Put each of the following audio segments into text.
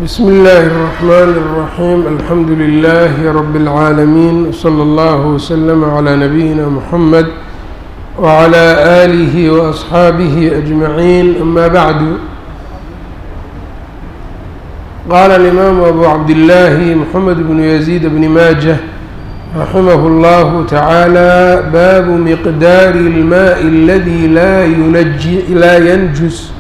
بsم الlh الرحmn الرحيم الحمd لله رب العاalمين وصلى الله وسلم عlى نبيinا محمد وعlى آله وأصحاaبه أجمعين أmا bعd qال الإmام أbو عبدالله محمد بن يزيد بن mاجة رحimه الله تعالى bاب مqدار الماء الذي laa ينجس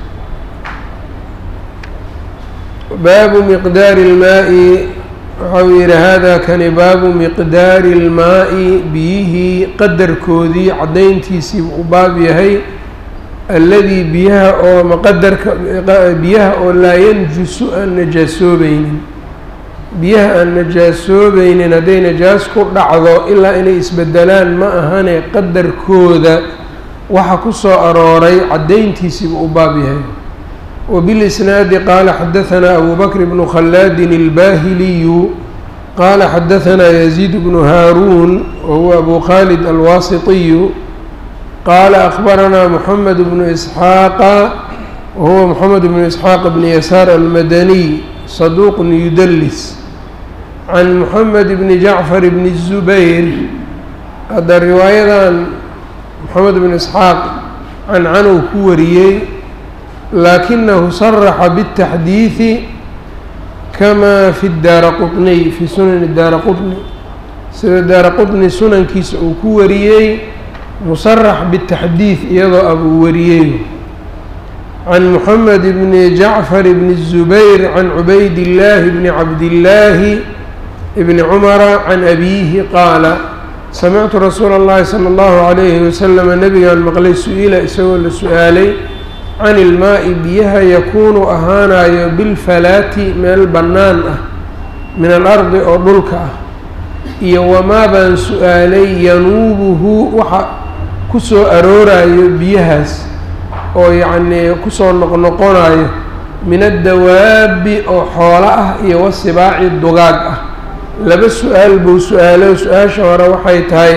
baabu miqdaari اlmaaءi waxau yihi hada kani baabu miqdaari اlmaaءi biyihii qadarkoodii caddayntiisii u baab yahay alladii biyaha oo maqadarka biyaha oo laa yanjusu aan najaasoobaynin biyaha aan najaasoobaynin hadday najaas ku dhacdo ilaa inay isbedelaan ma ahane qadarkooda waxa ku soo arooray caddayntiisiibu u baab yahay وبالإسناaد qال xdثnا أbو بكر بن khلاad الباhلي qال xdثnا يزيد بن هاrون وهو أbو khالد الواسطي qال أخبرnا محمد بن إسحاaq وهو محمد بن إسحاaq بن يسار المدني صدوq يdلس عن محمد بن جعفر بن الزبير hadda riwaayadan محمد بن إسحاaq cancanuu ku wariyey laakinahu صرxa bالتaxdiiثi kama fi daara quطniy fi sunani daara quطni sida daara quطni sunankiisa uu ku wariyey musarax bالtaxdiiث iyadoo abuu wariyey can mحamed bni jacfar bni الزubayr can cubayd الlahi bni cabdillaahi bni cumara can abiihi qaala samictu rasuula اllahi salى اllahu عalayhi waslm nabigaan maqlay su-ila isagoo la su-aalay can ilmaa'i biyaha yakuunu ahaanayo bilfalaati meel bannaan ah min alardi oo dhulka ah iyo wamaa baan su-aalay yanuubuhu waxa ku soo aroorayo biyahaas oo yacnii kusoo noqnoqonayo min addawaabi oo xoolo ah iyo wasibaaci dugaag ah laba su-aal buu su-aalo su-aasha hore waxay tahay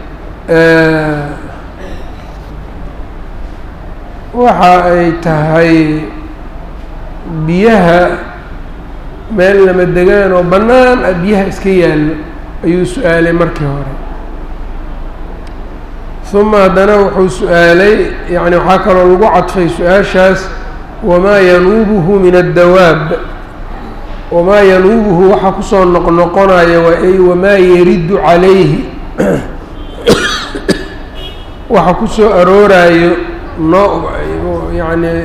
waxa ay tahay biyaha meel lama degaan oo bannaan ah biyaha iska yaallo ayuu su-aalay markii hore uma haddana wuxuu su-aalay yacni waxaa kaloo lagu cadfay su-aashaas wamaa yanuubuhu min addawaab wamaa yanuubuhu waxa kusoo noqnoqonaya waa ay wamaa yaridu calayhi waxa kusoo aroorayo no yani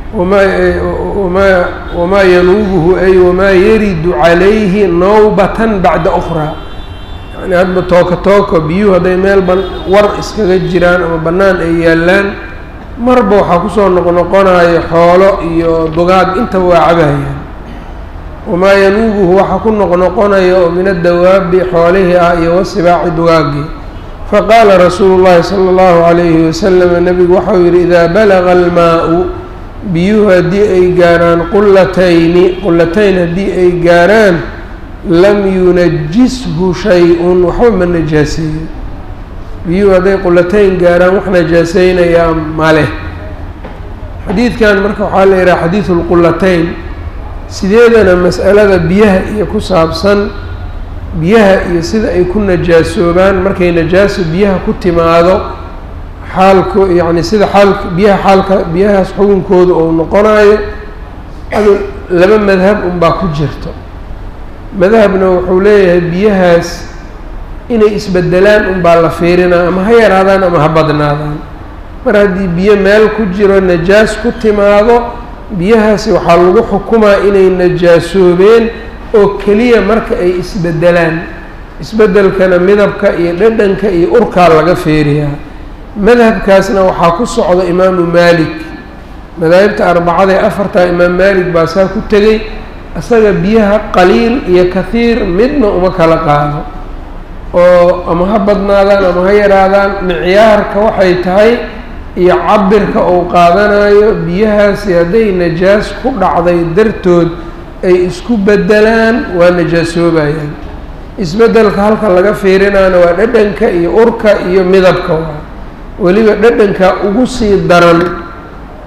wmaa wamaa yanuubuhu ay wamaa yaridu calayhi nawbatan bacda ukhraa yani hadba tooka tooka biyuhu hadday meel ban war iskaga jiraan ama bannaan ay yaallaan marba waxaa kusoo noqnoqonayo xoolo iyo dugaag intaba waa cabahayaan wamaa yanuubuhu waxa ku noqnoqonaya oo min addawaabi xoolihii ah iyo wasibaaci dugaagii faqaala rasuulu llahi sala allahu calayhi wasalam nebigu waxau yidhi idaa balaga almaa-u biyuhu haddii ay gaaraan qulatayni qulatayn haddii ay gaaraan lam yunajishu shay-un waxba ma najaaseeyo biyuhu hadday qulatayn gaaraan wax najaaseynayaa maleh xadiidkan marka waxaa la yidhaha xadiidu lqulatayn sideedana mas'alada biyaha iyo ku saabsan biyaha iyo sida ay ku najaasoobaan markay najaaso biyaha ku timaado xaalku yacni sida xaalka biyaha xaalka biyahaas xukunkooda uu noqonayo adu laba madhab unbaa ku jirto madhabna wuxuu leeyahay biyahaas inay isbedelaan unbaa la fiirinaa ama ha yaraadaan ama ha badnaadaan mar haddii biyo meel ku jiro najaas ku timaado biyahaasi waxaa lagu xukumaa inay najaasoobeen oo keliya marka ay isbedelaan isbedelkana midabka iyo dhadhanka iyo urkaa laga feeriyaa madhabkaasna waxaa ku socda imaamu maalik madaahibta arbacada ee afartaa imaam maalik baa saa ku tegey isaga biyaha qaliil iyo kahiir midna uma kala qaado oo ama ha badnaadaan ama ha yaraadaan micyaarka waxay tahay iyo cabirka uu qaadanayo biyahaasi hadday najaas ku dhacday dartood ay isku bedelaan waa najaasoobayaan isbedelka halka laga fiirinaana waa dhadhanka iyo urka iyo midabka waa weliba dhadhanka ugu sii daran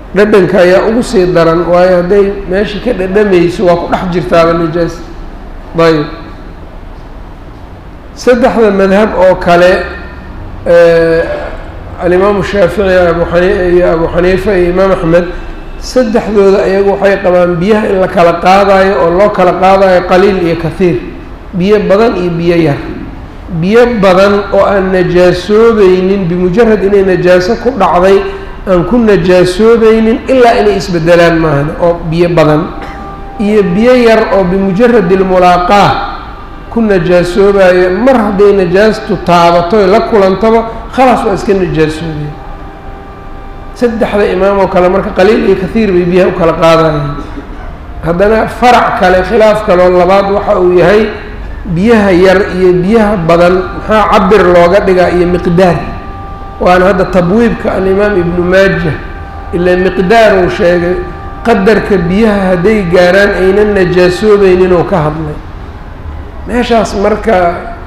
dhadhanka ayaa ugu sii daran waayo hadday meeshii ka dhadhamayso waa ku dhex jirtaaba najaas ayb saddexda madhab oo kale alimaamu shaafici abu xani iyo abu xaniifa iyo imaam axmed saddexdooda ayagu waxay qabaan biyaha in la kala qaadayo oo loo kala qaadayo qaliil iyo kahiir biyo badan iyo biyo yar biyo badan oo aan najaasoobaynin bimujarad inay najaaso ku dhacday aan ku najaasoobaynin ilaa inay isbedelaan maahan oo biyo badan iyo biyo yar oo bimujarad ilmulaaqaa ku najaasoobayo mar hadday najaastu taabato la kulantaba khalaas waa iska najaasoobaya saddexda imaam oo kale marka qaliil iyo kahiir bay biyaha u kala qaadayaan haddana farac kale khilaaf kaloo labaad waxa uu yahay biyaha yar iyo biyaha badan maxaa cabir looga dhigaa iyo miqdaar waana hadda tabwiibka alimaam ibnu maaja ilaa miqdaar uu sheegay qadarka biyaha hadday gaaraan aynan najaasoobaynin oo ka hadlay meeshaas marka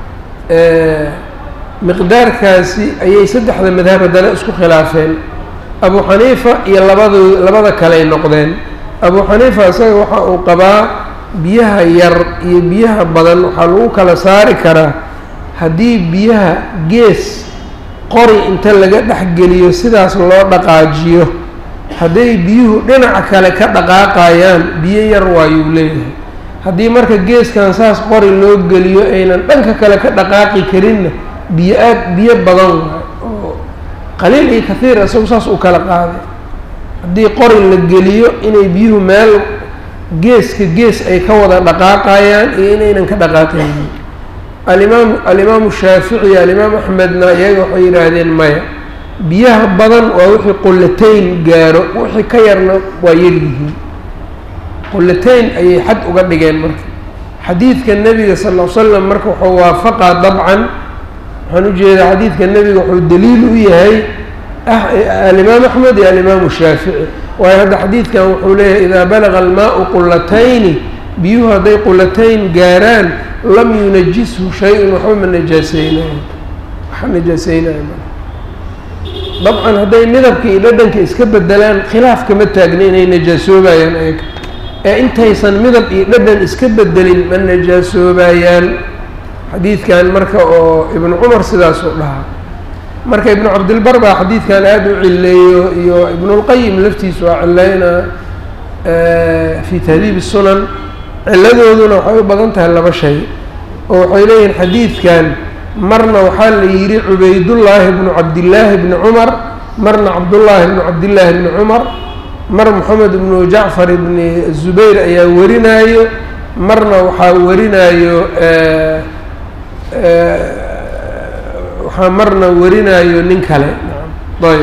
miqdaarkaasi ayay saddexda madhab haddana isku khilaafeen abu xaniifa iyo labado labada kaley noqdeen abu xaniifa isaga waxa uu qabaa biyaha yar iyo biyaha badan waxaa lagu kala saari karaa haddii biyaha gees qori inta laga dhexgeliyo sidaas loo dhaqaajiyo hadday biyuhu dhinaca kale ka dhaqaaqayaan biyo yar waayuu leeyahay haddii marka geeskan saas qori loo geliyo aynan dhanka kale ka dhaqaaqi karinna biyo aad biyo badan waay oo qaliil iyo kahiir isagu saas u kala qaaday haddii qori la geliyo inay biyuhu meel geeska gees ay ka wada dhaqaaqayaan iyo inaynan ka dhaqaaqaynin alimaam alimaamu shaafici iyo alimaam axmedna iyaga waxay yidhaahdeen maya biyaha badan waa wixii qullatayn gaaro wixii ka yarna waa yaryihiin qullatayn ayay xad uga dhigeen marka xadiidka nebiga sal ll l slam marka wuxuu waafaqaa dabcan waxaan ujeedaa xadiidka nebiga wuxuu daliil u yahay alimaam axmed iyo alimaamu shaafici waayo hadda xadiidkan wuxuu leeyahay idaa balaga almaau qulatayni biyuhu hadday qulatayn gaaraan lam yunajishu shay-un waxba ma najaaseynayo waxa najaaseynayo ma dabcan hadday midabka iyo dhadhanka iska bedelaan khilaaf kama taagna inay najaasoobayaan ayaga ee intaysan midab iyo dhadhan iska bedelin ma najaasoobayaan xadiidkan marka oo ibnu cumar sidaasuu dhahaa marka ibnu cabdilbar baa xadiidkan aada u cileeyo iyo ibnulqayim laftiisu waa cileynaa fi tahdiib sunan ciladooduna waxay u badan tahay laba shay oo waxay leeyihiin xadiidkan marna waxaa la yidhi cubaydullaahi bnu cabdillaahi bni cumar marna cabdullaahi bnu cabdillaahi bni cumar mar moxamed ibnu jacfar ibni zubayr ayaa warinaayo marna waxaa warinaayo waxaa marna warinaayo nin kale ayb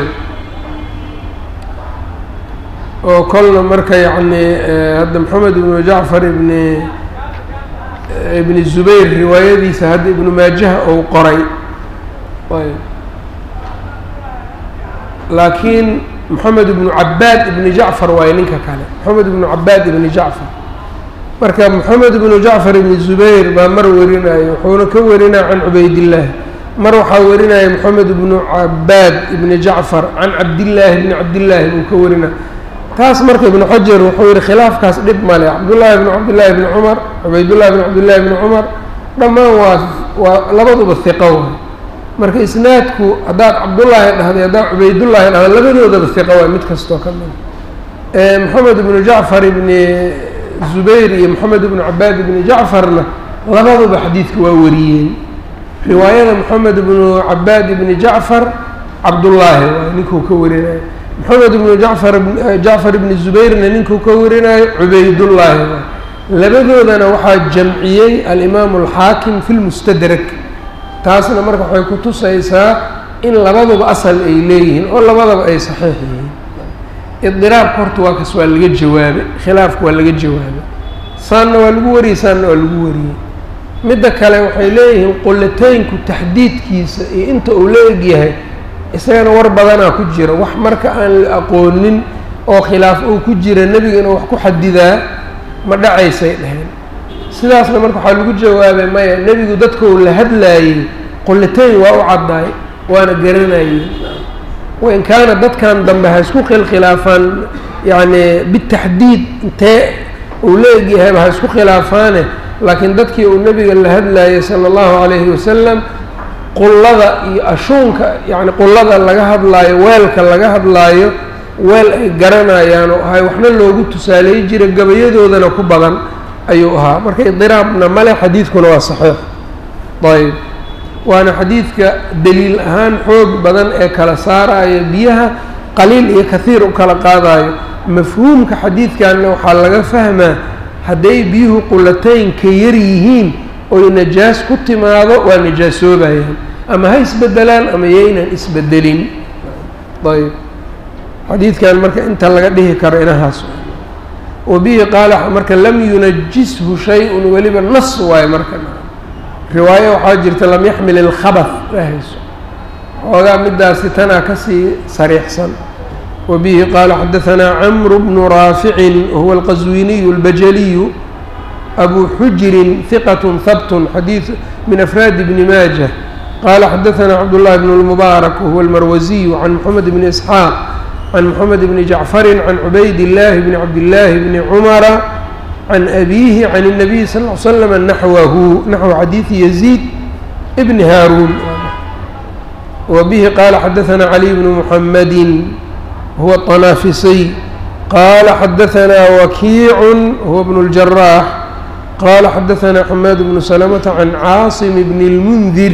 oo kolna marka yacni hadda moxamed ibnu jacfar ibni ibni zubayr riwaayadiisa hadda ibnu maajaha ou qoray ayb laakiin moxamed ibnu cabaad ibni jacfar waayo ninka kale moxamed ibnu cabaad ibni jacfar marka moxamed ibnu jacfar ibni zubayr baa mar warinaayo wuxuuna ka warinaya can cubaydillaahi mar waxaa warinaya moxamed ibnu cabaad ibni jacfar can cabdillaahi bni cabdillaahi buu ka warinaya taas marka ibnu xajar wuxuu yihi khilaafkaas dhib male cabdullaahi bni cabdillaahi bni cumar cubaydullahi bni cabdillahi bni cumar dhammaan waa waa labaduba hiqo waay marka isnaadku haddaad cabdullaahi dhahday haddaad cubaydullaahi dhahda labadoodaba hiqo waay mid kastoo ka mid moxamed ibnu jacfar ibni zubayr iyo moxamed ibnu cabaad ibni jacfarna labaduba xadiidka waa wariyeen riwaayada moxamed ibnu cabaad ibni jacfar cabdullaahi waay ninkuu ka warinayo moxamed ibnu jacfar jacfar ibni zubayrna ninkuu ka warinayo cubaydullaahi waay labadoodana waxaa jamciyey alimaamu alxaakim fi lmustadrak taasna marka waxay ku tusaysaa in labaduba asal ay leeyihiin oo labadaba ay saxiix yihiin idiraabka horta waa kas waa laga jawaabay khilaafka waa laga jawaabay saanna waa lagu wariyey saanna waa lagu wariyey midda kale waxay leeyihiin qulataynku taxdiidkiisa iyo inta uu la egyahay isagana war badanaa ku jira wax marka aan la aqoonin oo khilaaf uu ku jira nebiga inuu wax ku xadidaa ma dhacaysay dheheen sidaasna marka waxaa lagu jawaabay maya nebigu dadka uu la hadlaayey qulatayn waa u caddaay waana garanayey wain kaana dadkan dambe ha isku khilkhilaafaan yacni bitaxdiid intee uu la egyahayba ha isku khilaafaane laakiin dadkii uu nebiga la hadlayay sala allahu calayhi wasalam qullada iyo ashuunka yacni qullada laga hadlaayo weelka laga hadlaayo weel ay garanayaan oo ahay waxna loogu tusaaleey jira gabayadoodana ku badan ayuu ahaa marka idiraabna male xadiidkuna waa saxiix ayb waana xadiidka daliil ahaan xoog badan ee kala saaraya biyaha qaliil iyo kahiir u kala qaadayo mafhuumka xadiidkanna waxaa laga fahmaa hadday biyuhu qulataynka yar yihiin oy najaas ku timaado waa najaasoobayaan ama ha isbedelaan ama yaynan isbedelin ayb xadiidkan marka inta laga dhihi karo inahaas wabihi qaala marka lam yunajishu shay-un weliba nas waayo marka riwaayo waxaa jirta lam yaxmil ilkhabath ahayso xoogaa midaasi tanaa kasii sariixsan wabihi qaala xadahanaa camru bnu raaficin wahuwa alqaswiniyu albajaliyu abu xujirin hiqat habtun xadiid min afraadi bni maaja qaala xadahanaa cabdullahi bn lmubaarak wahuwa almarwasiyu can moxamed bni isxaaq can moxamed bni jacfarin can cubayd illaahi bni cabdillaahi bni cumara can abiihi can الnabiy sal ll slam naxwahu naxwu xadiidi yaziid bni haaruun wa bihi qaala xadahanaa caliy bnu muxamadi huwa طanaafisiy qaala xadahanaa wakiicu huwa bnu اljaraax qaala xadahanaa xamaad bnu salamata can caasim bni اlmundir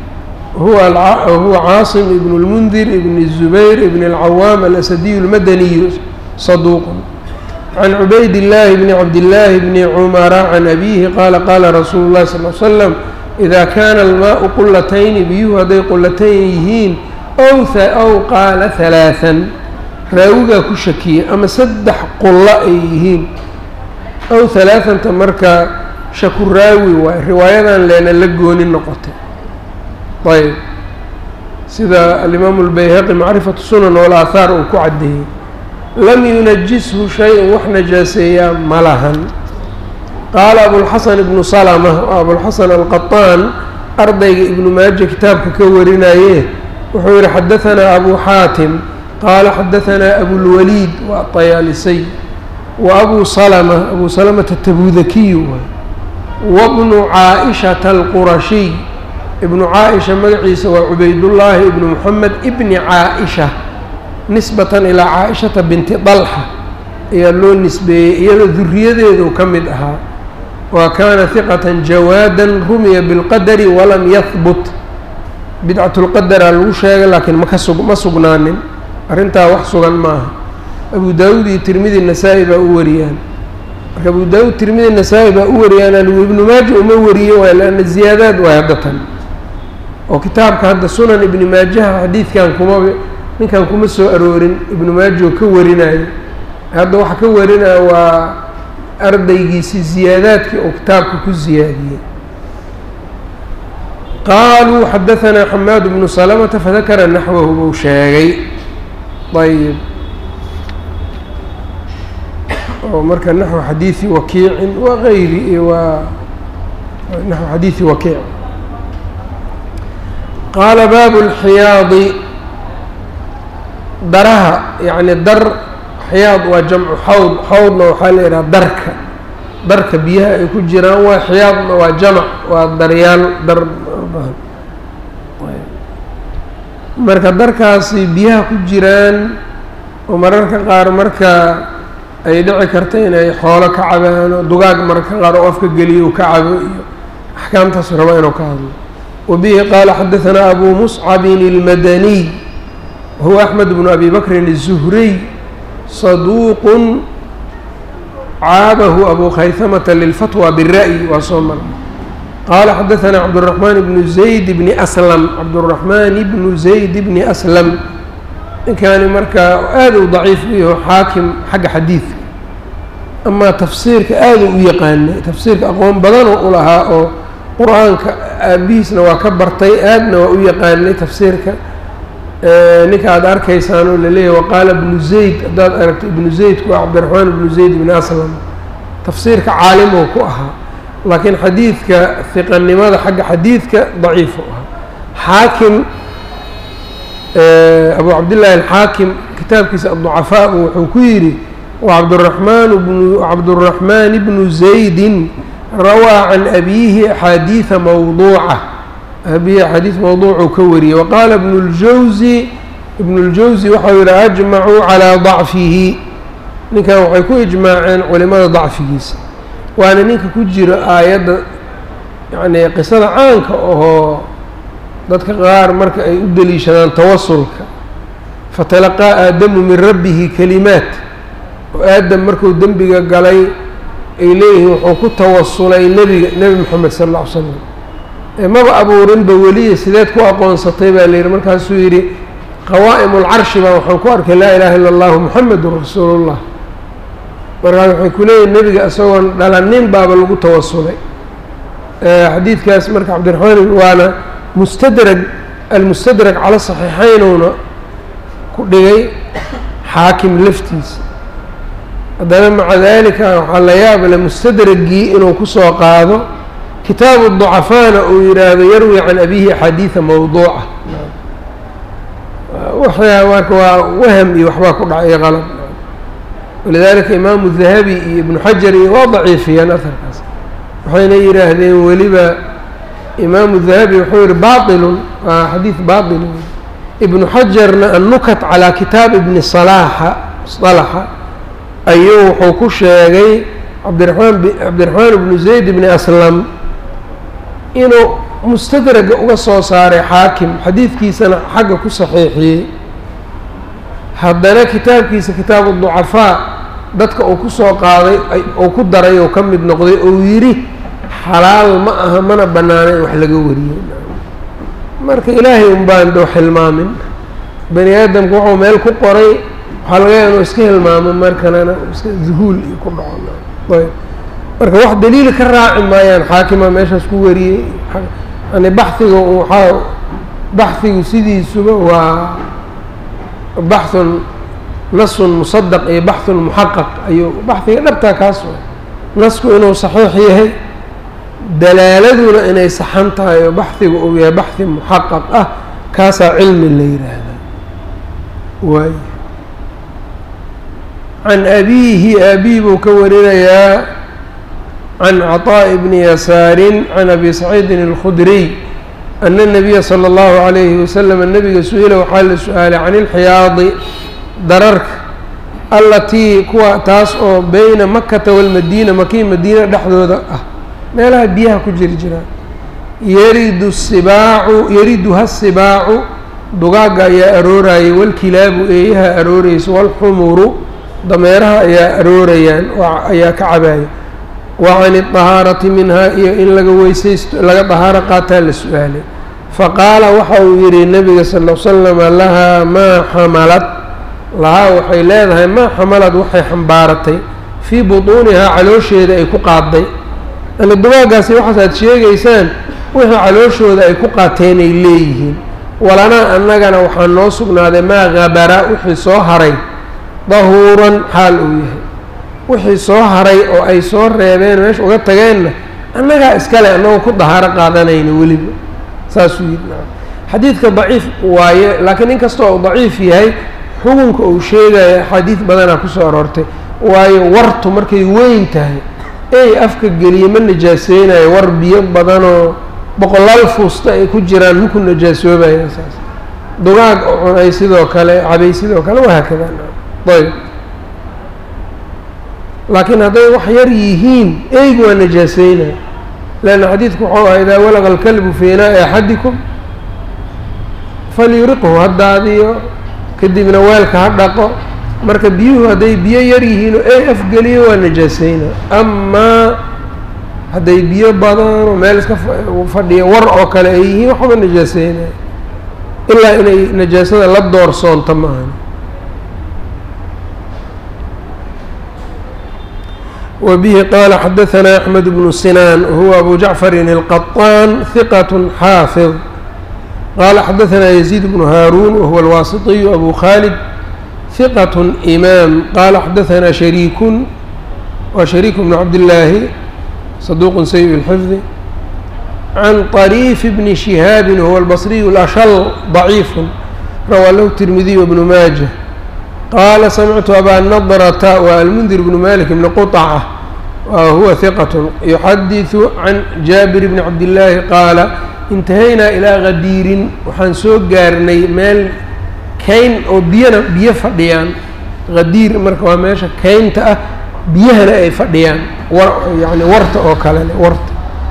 huwa caasim ibn اlmundir ibn الzubayr ibn اlcawaam alasadiyu اlmadaniyu saduuq can cubayd illaahi bni cabdillaahi bni cumara can abiihi qaala qaala rasuulu llahi sal l slam idaa kaana almaau qulatayni biyuhu hadday qulatayn yihiin ow ow qaala halaaan raawigaa ku shakiyey ama saddex qulla ay yihiin ow halaatanta marka shaku raawi waay riwaayadan leena la gooni noqotay ayb sida alimaamu lbayhaqi macrifatu sunan walaahaar uu ku caddeeyey lam yunajishu shay-un wax najaaseeyaa ma lahan qaala abulxasan ibnu salama oo abulxasan alqaطaan ardayga ibnu maaja kitaabka ka warinaye wuxuu yihi xadahanaa abu xaatim qaala xadahanaa abulwaliid waa tayaalisay wa abu salama abu salamata tabudakiyu wabnu caaishata alqurashiy ibnu caaisha magaciisa waa cubaydullaahi ibnu moxamed ibni caaisha nisbatan ilaa caaishata binti dalxa ayaa loo nisbeeyey iyadoo duriyadeedu ka mid ahaa wa kaana hiqatan jawaadan rumiya bilqadari walam yahbut bidcatulqadaraa lagu sheegay laakiin maka sug ma sugnaanin arrintaa wax sugan maaha abu daawuud iyo tirmidi nasaa-i baa u wariyaan marka abu daawuud tirmidi nasaa-i baa u wariyaan aligu ibnu maaja uma wariye waay leanna ziyaadaad waay hadda tan oo kitaabka hadda sunan ibni maajaha xadiidkan kuma ninkan kuma soo aroorin ibnu maajo ka warinayo hadda waxa ka warinaya waa ardaygiisii ziyaadaadkii oo kitaabka ku ziyaadiyey qaaluu xadahanaa xamaad bnu salamata fadakara naxwahu buu sheegay ayb oo marka naxwu xadiidi wakiicin wa gayri waa naxwu xadiidi wakiic qaala baabu اlxiyaadi daraha yacni dar xiyaad waa jamcu xawd xawdna waxaa la yidhaha darka darka biyaha ay ku jiraan waa xiyaadna waa jamac waa daryaal dar marka darkaasi biyaha ku jiraan oo mararka qaar marka ay dhici karta inay xoolo ka cabaan oo dugaag mararka qaar oo afka geliyo ka cabo iyo axkaamtaas raba inuu ka hadlo wabihi qaala xadahanaa abu muscabin اlmadaniy huwa axmed bnu abi bakrin الzuhriy saduuqun caabahu abu khayhamata lilfatwa bira'yi waa soo mara qaala xadahanaa cabdالraxmaan bnu zayd bni aslam cabdالraxmaan bnu zayd bni aslam ninkaani markaa aada u daciif u yaho xaakim xagga xadiidka amaa tafsiirka aada u yaqaanay tafsiirka aqoon badanoo u lahaa oo qur-aanka aabihiisna waa ka bartay aadna waa u yaqaanay tafsiirka ninka aada arkaysaan oo laleeyahay waqaala ibnu zayd haddaad aragto ibnu zaydku waa cabdiraxmaan ibnu zayd ibni aslam tafsiirka caalimow ku ahaa laakiin xadiidka hiqanimada xagga xadiidka daciifu ahaa xaakim abu cabdillaahi alxaakim kitaabkiisa adducafaa wuxuu ku yidhi wacabduraxmaan bnu cabduraxmaan bnu zaydin rawaa can abiihi axaadiida mawduuca abiihi axaadiis mawduucuu ka wariyey waqaala ibnu ljawsi ibnu ljawsi waxau yihi ajmacuu calaa dacfihi ninkan waxay ku ijmaaceen culimada dacfigiisa waana ninka ku jiro aayadda yacnii qisada caanka ahoo dadka qaar marka ay u deliishadaan tawasulka fatalaqaa aadamu min rabbihi kalimaat oo aadam markuu dembiga galay ay leeyihiin wuxuu ku tawasulay nebiga nebi moxamed sal alla ly slam ee maba abuurinba weliya sideed ku aqoonsatay baa la yidhi markaasuu yidhi qawaa'im ulcarshi baa waxaan ku arkay laa ilaaha illa allahu muxamedun rasuulullah markaas waxay ku leeyihin nebiga isagoon dhalanin baaba lagu tawasulay xadiidkaas marka cabdiraxmaan waana mustadrag almustadrag cala saxiixeynuna ku dhigay xaakim laftiisa haddana maca dalika waxaa la yaabale mustadragii inuu kusoo qaado kitaabu ducafaana uu yidhaahdo yarwi can abihi axaadiida mawduuca waxyaa marka waa waham iyo waxbaa ku dhacay qalab walidaalika imaamu dahabi iyo ibnu xajar iyo waa daciifiyeen aharkaas waxayna yidhaahdeen weliba imaamu dahabi wuxuu yihi bailun waa xadiid bail ibnu xajarna annukat calaa kitaab ibni salaaxa salaxa ayuu wuxuu ku sheegay cabdiramaan cabdiraxmaan ibnu zayd ibni aslam inuu mustadraga uga soo saaray xaakim xadiidkiisana xagga ku saxiixiyey haddana kitaabkiisa kitaabu ducafaa dadka uu kusoo qaaday uu ku daray oo ka mid noqday ou yidhi xalaal ma aha mana bannaana in wax laga wariyey marka ilaahay un baan doo xilmaamin bani aadamku wuxuu meel ku qoray waxaa laga yaaba inuu iska hilmaamo markanana iska duhuul iyo ku dhaco ayb marka wax daliili ka raaci maayaan xaakima meeshaas ku wariyey yani baxiga waxaa baxigu sidiisuba waa baxun nasun musadaq iyo baxun muxaqaq ayuu baxiga dhabtaa kaas wa nasku inuu saxiix yahay dalaaladuna inay saxan tahay oo baxiga uu yahay baxi muxaqaq ah kaasaa cilmi la yidhaahdaa waay can abiihi aabihi buu ka warinayaa can caطaaءi bni yasaarin can abi saciidin اlkhudriy ana الnabiya salى اllahu عalayhi wasalam nabiga su-ila waxaa la su-aalay can ilxiyaadi dararka allatii kuwa taas oo beyna makata walmadiina makii madiina dhexdooda ah meelaha biyaha ku jiri jiraan yaridu sibaacu yariduha sibaacu dugaagga ayaa aroorayay walkilaabu eeyaha arooraysa walxumuru dameeraha ayaa aroorayaan ayaa ka cabaaya wa can idahaarati minhaa iyo in laga weysaysto laga dahaaro qaataa la su-aalay faqaala waxa uu yidhi nabiga sal l slama lahaa maa xamalad lahaa waxay leedahay maa xamalad waxay xambaaratay fii butuunihaa caloosheeda ay ku qaaday yani dugaaggaasi waxaas aad sheegaysaan wixii calooshooda ay ku qaateen ay leeyihiin walanaa annagana waxaa noo sugnaaday maa habara wixii soo haray dahuuran xaal uu yahay wixii soo haray oo ay soo reebeen meesha uga tageenna annagaa iskale annagoo ku dahaaro qaadanayna weliba saasuu yidhi naa xadiidka daciif waaye laakiin in kastoo uu daciif yahay xukunka uu sheegaya axaadiid badanaa kusoo aroortay waayo wartu markay weyn tahay ey afka geliye ma najaaseynayo war biyo badanoo boqolaal fuusta ay ku jiraan maku najaasoobayaa saas dugaag oo cunay sidoo kale cabay sidoo kale wahaakada ayb laakiin hadday wax yar yihiin eygu waa najaaseynaya leanna xadiidku waxau aha idaa walaqa alkalbu fii inaa'i axadikum falyuriqhu ha daadiyo kadibna weelka ha dhaqo marka biyuhu hadday biyo yar yihiin oo ey afgeliyo waa najaaseyna amaa hadday biyo badanoo meel iska fadhiya war oo kale ay yihiin waxba najaaseynaya ilaa inay najaasada la doorsoonto ma ahan وبه qال xdثnا أحمد بن سنان وهو أbو جعفر القطان ثقة xاaفظ qال xdثnا يزيد بن هاrون وهو الواسطي أbو خالد ثقة إmام qال xdثnا شhريك wa شhريك بن عبداللahi صدوq سيء الحفظ عن طريف بن شهاaب وهو البصري الأشhل ضعيف rawaa lahu tirmidiy wbnu maaja qaala samictu abaa nadrata waa almundir bnu malik bni quطca wa huwa hiqat yuxadiثu can jaabir bni cabdillaahi qaala intahaynaa ilaa qadiirin waxaan soo gaarnay meel kayn oo biyana biyo fadhiyaan qadiir marka waa meesha kaynta ah biyahana ay fadhiyaan war yani warta oo kale le warta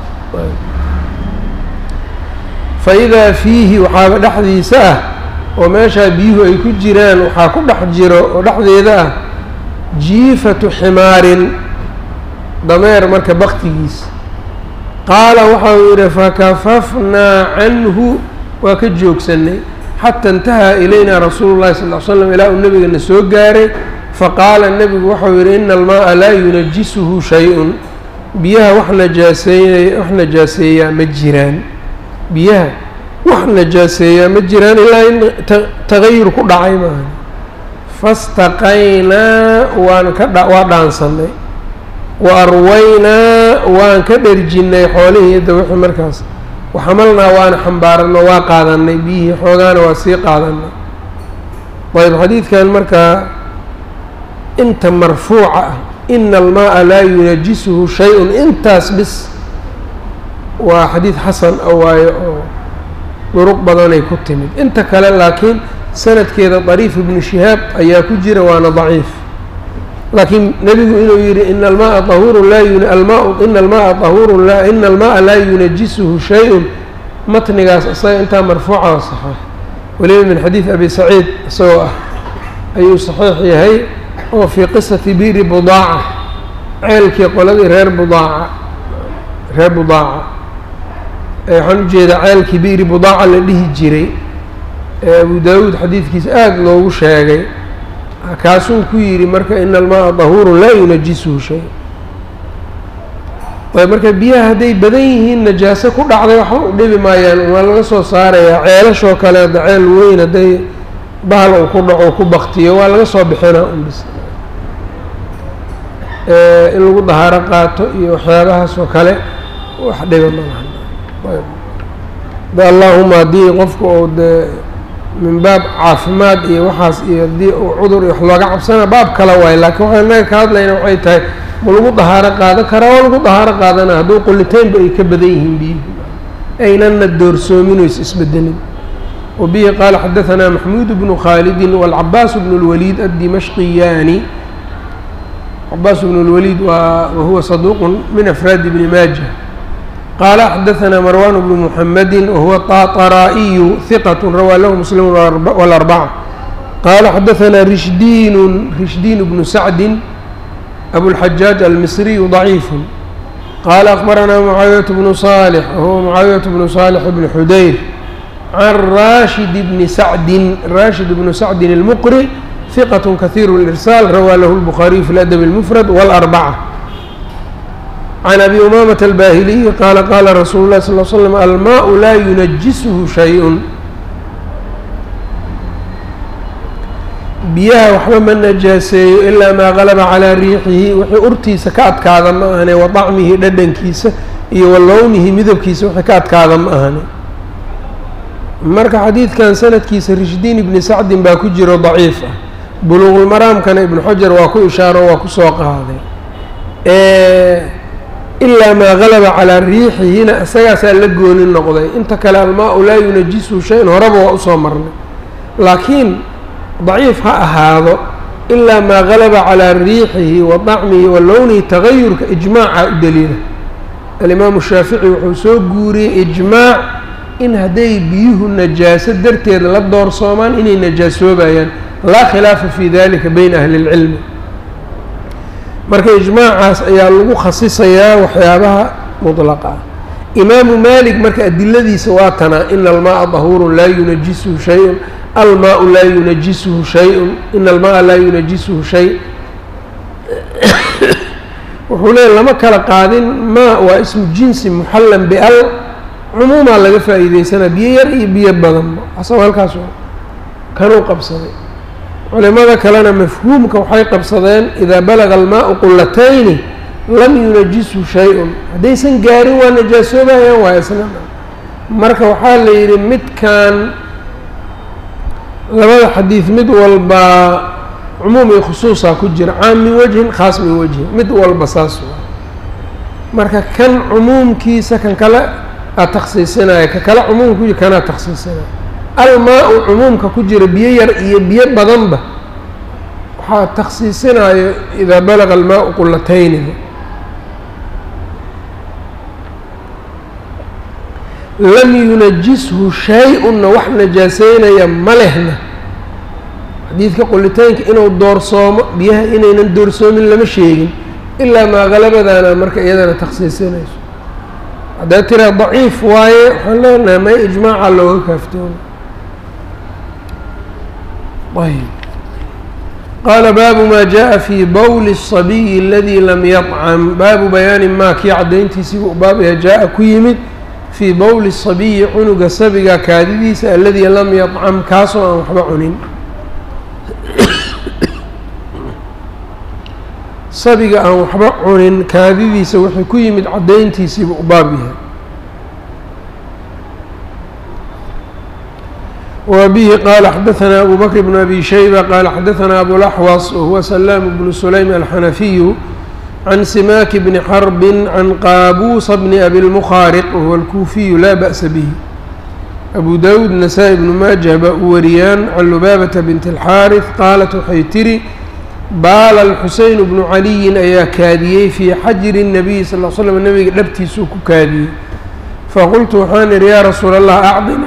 fa idaa fiihi waxaaba dhexdiisa ah oo meeshaa biyuhu ay ku jiraan waxaa ku dhex jiro oo dhexdeeda ah jiifatu ximaarin dameer marka baktigiisa qaala waxa uu yidhi fakafafnaa canhu waa ka joogsanay xata intahaa ilaynaa rasuulu llahi sal l slam ilaa uu nebigana soo gaaray faqaala nebigu waxau yidhi ina almaaa laa yunajisuhu shay-un biyaha wax najaaseey wax najaaseeyaa ma jiraan biyaha wax najaaseeyaa ma jiraan ilaa in tagayur ku dhacay maaha fastaqaynaa waan ka dha waa dhaansanay wa arwaynaa waan ka dherjinnay xoolihii da wixii markaas waxamalnaa waana xambaarano waa qaadanay biyihii xoogaana waa sii qaadanay ayb xadiidkan markaa inta marfuuca ah ina almaaa laa yunajisuhu shay-un intaas bis waa xadiid xasan a waayo oo duruq badanay ku timid inta kale laakiin sanadkeeda dariif ibnu shihaab ayaa ku jira waana daciif laakiin nebigu inuu yihi ina almaaa ahurun laa alma ina almaaa ahurun la ina almaaa laa yunajisuhu shay-un matnigaas isaga intaa marfuuca oo saxeix weliba min xadiid abi saciid isagoo ah ayuu saxiix yahay oo fii qisati biiri budaaca ceelkii qoladii reer budaaca reer budaaca waxaan ujeedaa ceelkii biiri budaaca la dhihi jiray ee abu daawuud xadiidkiisa aada loogu sheegay kaasuu ku yidhi marka ina almaaa dahuurun laa yunajisuhu shay ayb marka biyaha hadday badan yihiin najaaso ku dhacday waxba u dhibi maayaan waa laga soo saarayaa ceelashoo kale hadda ceel weyn hadday bahal uu ku dhaco ku baktiyo waa laga soo bixinaa unbis in lagu dahaaro qaato iyo waxyaabahaas oo kale wax dhiba malahan da allaahuma haddii qofku uu dee min baab caafimaad iyo waxaas iyo haddii uu cudur iyo wax looga cabsana baab kale waayo laakiin waxaan inaga ka hadlayna waxay tahay ma lagu dahaaro qaadan karaa waa lagu dahaaro qaadana hadduu qulitaynba ay ka badan yihiin biyuhu aynana doorsoomin o is isbedelin وبه qال xdثnا محمود بن khالد والعباس بن الوليد الدمشقياني عباس بن الوليد وهو صدوq من أفrاad بن mاجة qال xdثnا مروان بن محمد وهو طاطرائي ثقة rwى lh مسلم والأربعة qال xdثnا رشدين رشدين بن سعد أبو الحجاج المصري ضعيف qال أخبرnا معاaوية بن صالح وهو معاaوية بن صالح بن حdير عن rاشhد بن سعد rاشhد بن سعد المqري ثقة كثير الإرسال rwى lh البخاري في الأدب المفرد والأربعة عن أبي أمامة الباهلي qال qال رsuل الله صلى اه عليه وسلم الماء lا ينجسه شhيء biyaha waxba ma najaaseeyo ilaa maa galaba calaa riixihi wixii urtiisa ka adkaada ma ahane wa طacmihi dhadhankiisa iyo wa lownihi midabkiisa wixii ka adkaada ma ahane marka xadiidkan sanadkiisa rishdiin ibni sacdin baa ku jiro daciif ah buluuqulmaraamkana ibnu xajar waa ku ishaaro waa kusoo qaaday ilaa maa galaba calaa riixihina isagaasaa la gooni noqday inta kale almaa-u laa yunajisu shay-an horeba waa usoo marnay laakiin daciif ha ahaado ilaa maa galaba calaa riixihi wa dacmihi wa lownihi tagayurka ijmaaca u daliila alimaamu shaafici wuxuu soo guuriyey ijmaac in hadday biyuhu najaaso darteed la doorsoomaan inay najaasoobayaan laa khilaafa fi dalika bayna ahli اlcilmi marka ijmaacaas ayaa lagu khasisayaa waxyaabaha mطlaqa ah imaamu malik marka adiladiisa waa tanaa ina almaaa dahuurun laa yunajisuhu shay-un almaau laa yunajisuhu shay-un ina almaaa laa yunajisuhu shay wuxuu leeya lama kala qaadin ma waa ismu jinsi muxallan bial cumuumaa laga faa'iideysanaa biyo yar iyo biyo badanba asagoo halkaas kanuu qabsaday culimada kalena mafhuumka waxay qabsadeen idaa balaga almaau qulatayni lam yunajisu shay-un haddaysan gaarin waa najaasoobayaan waa isna marka waxaa la yidhi midkan labada xadiid mid walba cumuum iyo khusuusaa ku jira caam min wajhin khaas min wajhin mid walba saas waa marka kan cumuumkiisa kan kale aa takhsiisinaya ka kale cumuumka ku jira kanaa takhsiisinaya almaa-u cumuumka ku jira biyo yar iyo biyo badanba waxaa takhsiisinayo idaa balaga almaa-u qulatayniga lam yunajishu shay-unna wax najaaseynaya ma lehna xadiidka qulitaynka inuu doorsoomo biyaha inaynan doorsoomin lama sheegin ilaa maa qalabadaana marka iyadana takhsiisinayso haddaad tiraa daciif waaye waxaan leenahay may ijmaaca looga kaaftoomo ayb qaala baabu maa jaءa fii bowli الصabiyi اladii lam yطcam baabu bayaani maa kii caddayntiisiibu u baabaya jaa-a ku yimid fii bowli الصabiyi cunuga sabiga kaadidiisa aladii lam yطcam kaasoo aan waxba cunin sabiga aan waxba cunin kaadidiisa wuxuu ku yimid caddayntiisiibu u baab yahay وبه qال xdثnا أbو بكر بن أbي شhيبة qال xdثnا أبوالأحوص وهو سلام بن سليم الحنفي عن سماك بن حرب عن qاbوس بن أbي المخاarق وهو الكوفي لا بأس bه أbو dاود نسائي بن mاجه baa u wariyaan عن لباaبة بنت الحاrث qاaلت waxay tihi baal الxuseyn بن عaliyi ayaa kaadiyey fii xajri النabiي sal ل sلم nebiga dhabtiisuu ku kaadiyey faqultu waxaan ihi yaa rasuul الlah acdina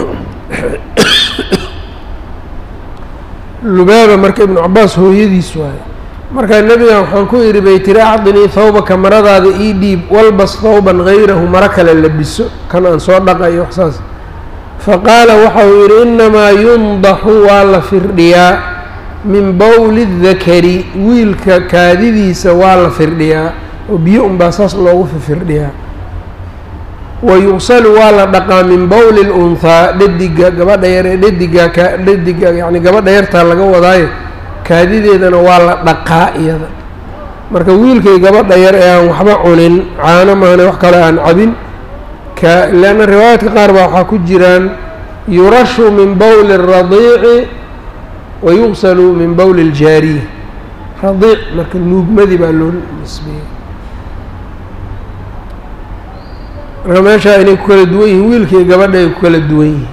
lubaaba marka ibnu cabaas hooyadiis waaye markaa nebigan waxaan ku idhi bay tiri acdinii thawbaka maradaada ii dhiib walbas thawban hayrahu maro kale labiso kan aan soo dhaqayo wax saas faqaala waxa uu yidhi innamaa yundaxu waa la firdhiyaa min bowli dakari wiilka kaadidiisa waa la firdhiyaa oo biyo unbaa saas loogu fifirdhiyaa wa yuqsalu waa la dhaqaa min bowli lunhaa dhadiga gabadha yar ee dhadiga ka dhadiga yacni gabadha yartaa laga wadaayo kaadideedana waa la dhaqaa iyada marka wiilkay gabadha yar ee aan waxba cunin caano maahane wax kale aan cabin ka leanna riwaayaadka qaar baa waxaa ku jiraan yurashu min bowli الradiici wa yuqsalu min bowli اljaariya radiic marka nuugmadii baa loo nisbeeyey marka meeshaa inay ku kala duwan yihiin wiilkii gabadha ay ku kala duwan yihiin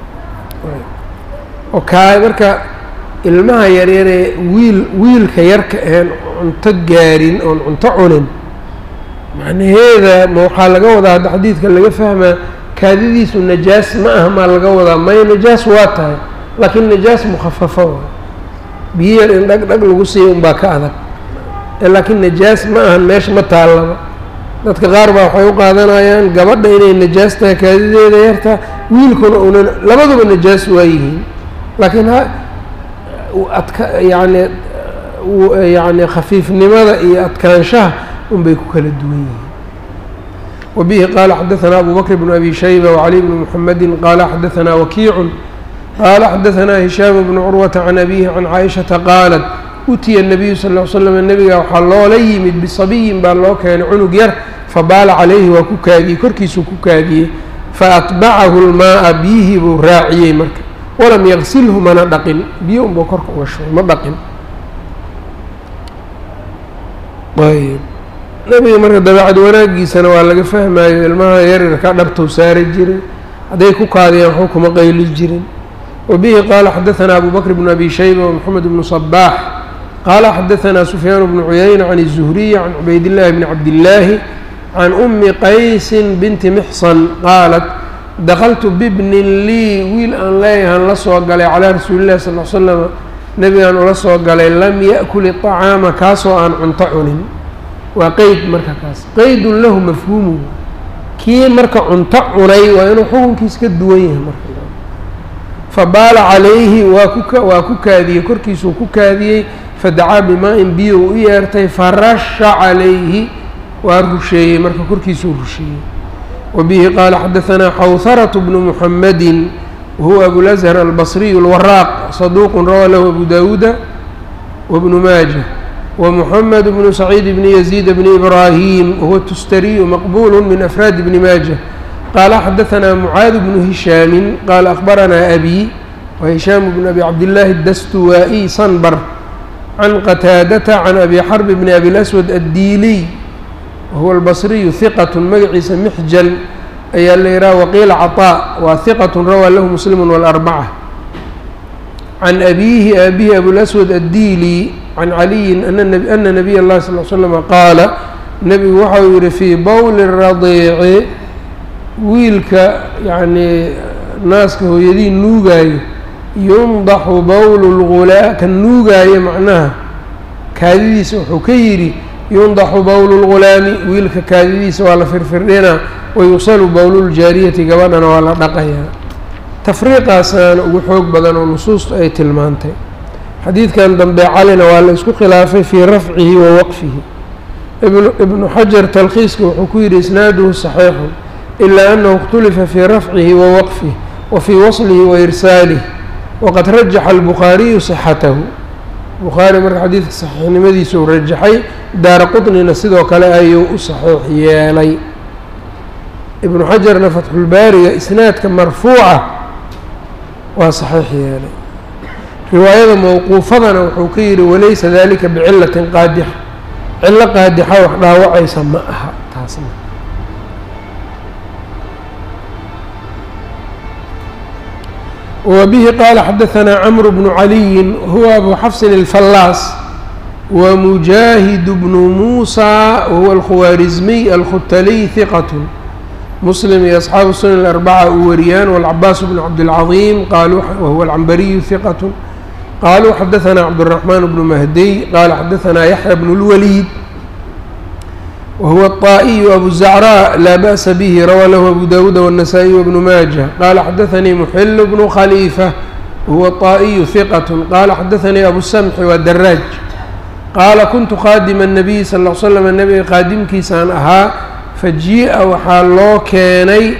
oo kaa marka ilmaha yaryaree wiil wiilka yarka een cunto gaarin oon cunto cunin macnaheeda ma waxaa laga wadaa hadda xadiidka laga fahmaa kaadidiisu najaas ma aha maa laga wadaa may najaas waa tahay laakiin najaas mukhafafo waa biyo yar in dhag dhag lagu siiya unbaa ka adag laakiin najaas ma ahan meesha ma taallaba dadka qaar baa waxay u qaadanayaan gabadha inay najaas tahay kaadideeda yartaa wiilkuna una labaduba najaas waa yihiin laakiin ha adka yacni yacni khafiifnimada iyo adkaanshaha unbay ku kala duwan yihiin wabihi qaala xadaثanaa abu bakr bn abi shayba wcali bni mxamedi qaala xadaثanaa wakiicu qaala xadaثanaa hishaam bnu curwata can abihi can caaishaةa qaalat utiya الnabiyu sal ll slam nebiga waxaa loola yimid bisabiyin baa loo keenay cunug yar fabaala calayhi waa ku kaadiyey korkiisuu ku kaadiyey faatbacahu lmaaa biyihii buu raaciyey marka walam yaqsilhu mana dhaqin biyo unbuu korka uga shubay ma dhaqin ayb nebiga marka dabeecad wanaagiisana waa laga fahmayo ilmaha yaryarka dhabtou saari jiray hadday ku kaadiyaan waxba kuma qayli jirin wabihi qaala xadaثanaa abu bakr bn abi shayba wmoxamed bnu صabaax qaala xadaثanaa sufyaan bnu cuyayna can الzuhriy can cubaydillaahi bni cabdillaahi can umi qaysin binti mixsan qaalat dakaltu bibnin lii wiil aan leeyahan la soo galay calaa rasuuli llahi sal l slama nebigaan ula soo galay lam yaأkul iطacaama kaasoo aan cunto cunin waa qeyd marka kaas qeydun lahu mafhuumu kii marka cunto cunay waa inuu xukunkiis ka duwan yahay marka fabaala calayhi waa ku waa ku kaadiyey korkiisuu ku kaadiyey fadacaa bimaa-in biyo u yeertay farasha calayhi waa rusheeyey marka korkiisuu rusheeyey wabihi qaala xadaثanaa xawharatu bnu muxamedi wahuwa abulazhar albasriyu اlwaraaq saduuqun rawaa lahu abu dawuuda wabnu maaja ومحمد بن سعيد بن يزيد بن إبراهيم وهو التستري مقبول من أفراد بن ماجه قال حدثنا معاذ بن هشام قال أخبرنا أبي وهشام بن أبي عبد الله الدستوائي صنبر عن قتاadة عن أبي حرب بن أبي الأسود الديلي وهو البصري ثقة مgciisa محجل ayaa la yihah وqيل cطاء waa ثqة rawى lh مسلم والأربعة عن أبيه أbيه أبوالأسود الديلي عن علي أن نبي الله صلى اه سلم qاaل nebigu waxa uu yihi fي bowl الرaضيici wiilka yعnي naaska hooyadii nuugaayo yundaxu bowlu lgulaa kan nuugaayo macnaha kaadidiisa wuxuu ka yidhi yundaxu bowlu lgulaami wiilka kaadidiisa waa la firfirdhinaa wayusalu bowluljaariyati gabadhana waa la dhaqayaa tafriiqaasaana ugu xoog badan oo nusuustu ay tilmaantay xadiidkan dambe calina waa la isku khilaafay fii rafcihi wa waqfihi ibnu xajar talkhiiska wuxuu ku yidhi isnaaduhu saxiixun ilaa anahu اkhtulifa fii rafcihi wa waqfih wa fii waslihi wa irsaalih waqad rajaxa albukhaariyu sixatahu bukhaari marka xadiidka saxiixnimadiisa uu rajaxay daara qطnina sidoo kale ayuu u saxiix yeelay ibnu xajarna fatxulbaariga isnaadka marfuuca waa saxiix yeelay riwaayada mowquufadana wuxuu ka yidhi walaysa dalika bicilatin qaadixa cillo qaadixa wax dhaawacaysa ma aha taasna وبه qال xdثnا cمرو بن علي هو أbو xفص الفلاص ومجاهد بن موسى وهو الkhوارزمي الختلي ثقة مسلم iyo أصحاaب السنن الأربعة u wariyaan والعباس بن عبدالعظيم وهو العنبري ثقة qالوا xdثnا عبدالرحمن بن مهدي qال xdثnا يحيى بن الوليد وهو الطائي أبو الزعراء لا بأس به روى له أبو داود والنسائي وابن ماجه قال حدثني محل بن خليفة وهو الطائي ثقة قال حدثني أبو السمح والدراج قال كنت خاadم النبي صلى اه علي سلم نبga qaadimkiisaan ahaa fajii'a waxaa loo keenay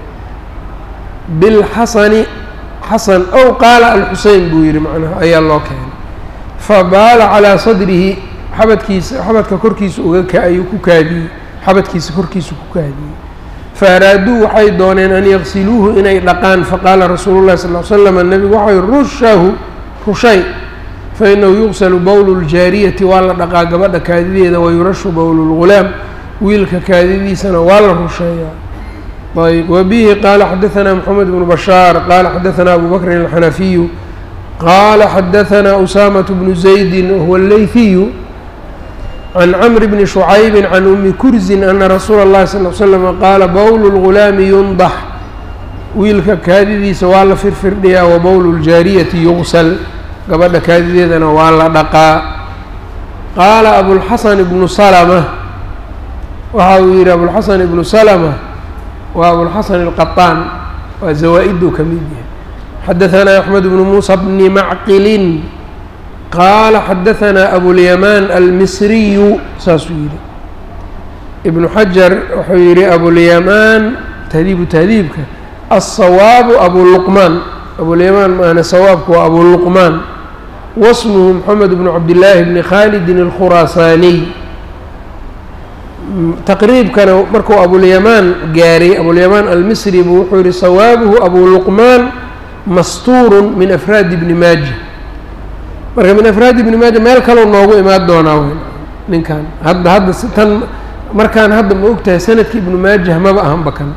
bilxasani xasan ow qaala alxusein buu yihi macnaha ayaa loo keenay fabaala calىa sadrihi xabadkiisa xabadka korkiisa uga ayuu ku kaadiyey xabadkiisa korkiisa ku kaadiyey faaraaduu waxay dooneen an yaqsiluuhu inay dhaqaan faqaala rasuulu llahi sal l slam nebigu waxay rushahu rushay fainahu yuqsalu bowlu ljaariyati waa la dhaqaa gabadha kaadideeda wayurashu bowlu lgulaam wiilka kaadidiisana waa la rusheeyaa ayb wabihi qaala xadaثna mxamed bnu bashaar qaala xadaثna abu bakrin alxanafiyu qaala xadaثna usaamaة bnu zaydi wahuwa اleyhiyu can cmr bni شhucaybi can umi kurzin ana rasuula اllahi sal l slm qaala bowlu اlgulaami yundax wiilka kaadidiisa waa la firfirdhiyaa wa bowlu ljaariyati yugsal gabadha kaadideedana waa la dhaqaa qaala abulxasan ibnu salma waxa uu yihi abulxasan ibnu salma waa abulxasan اlqaطaan waa zawaa-iduu ka mid yahay xadaثna axmed bnu muusa bni macqilin qaala xadaثna abulyamaan almisriyu saasuu yihi ibnu xajar wuxuu yihi abulyamaan tahdiibu tahdiibka alsawaabu abuluqmaan abulyamaan maana sawaabku waa abuluqmaan wasmuhu moxamed bnu cabdillaahi bni khaalidin alkhuraasaaniy taqriibkana markuu abulyamaan gaaray abulyamaan almisri buu wuxuu yihi sawaabuhu abuluqmaan mastuurun min afraadi bni maaja marka min afraadi ibni maaja meel kaleu noogu imaan doonaa ninkan hadda hadda tan markaan hadda ma og tahay sanadka ibnu maajah maba ahanba kan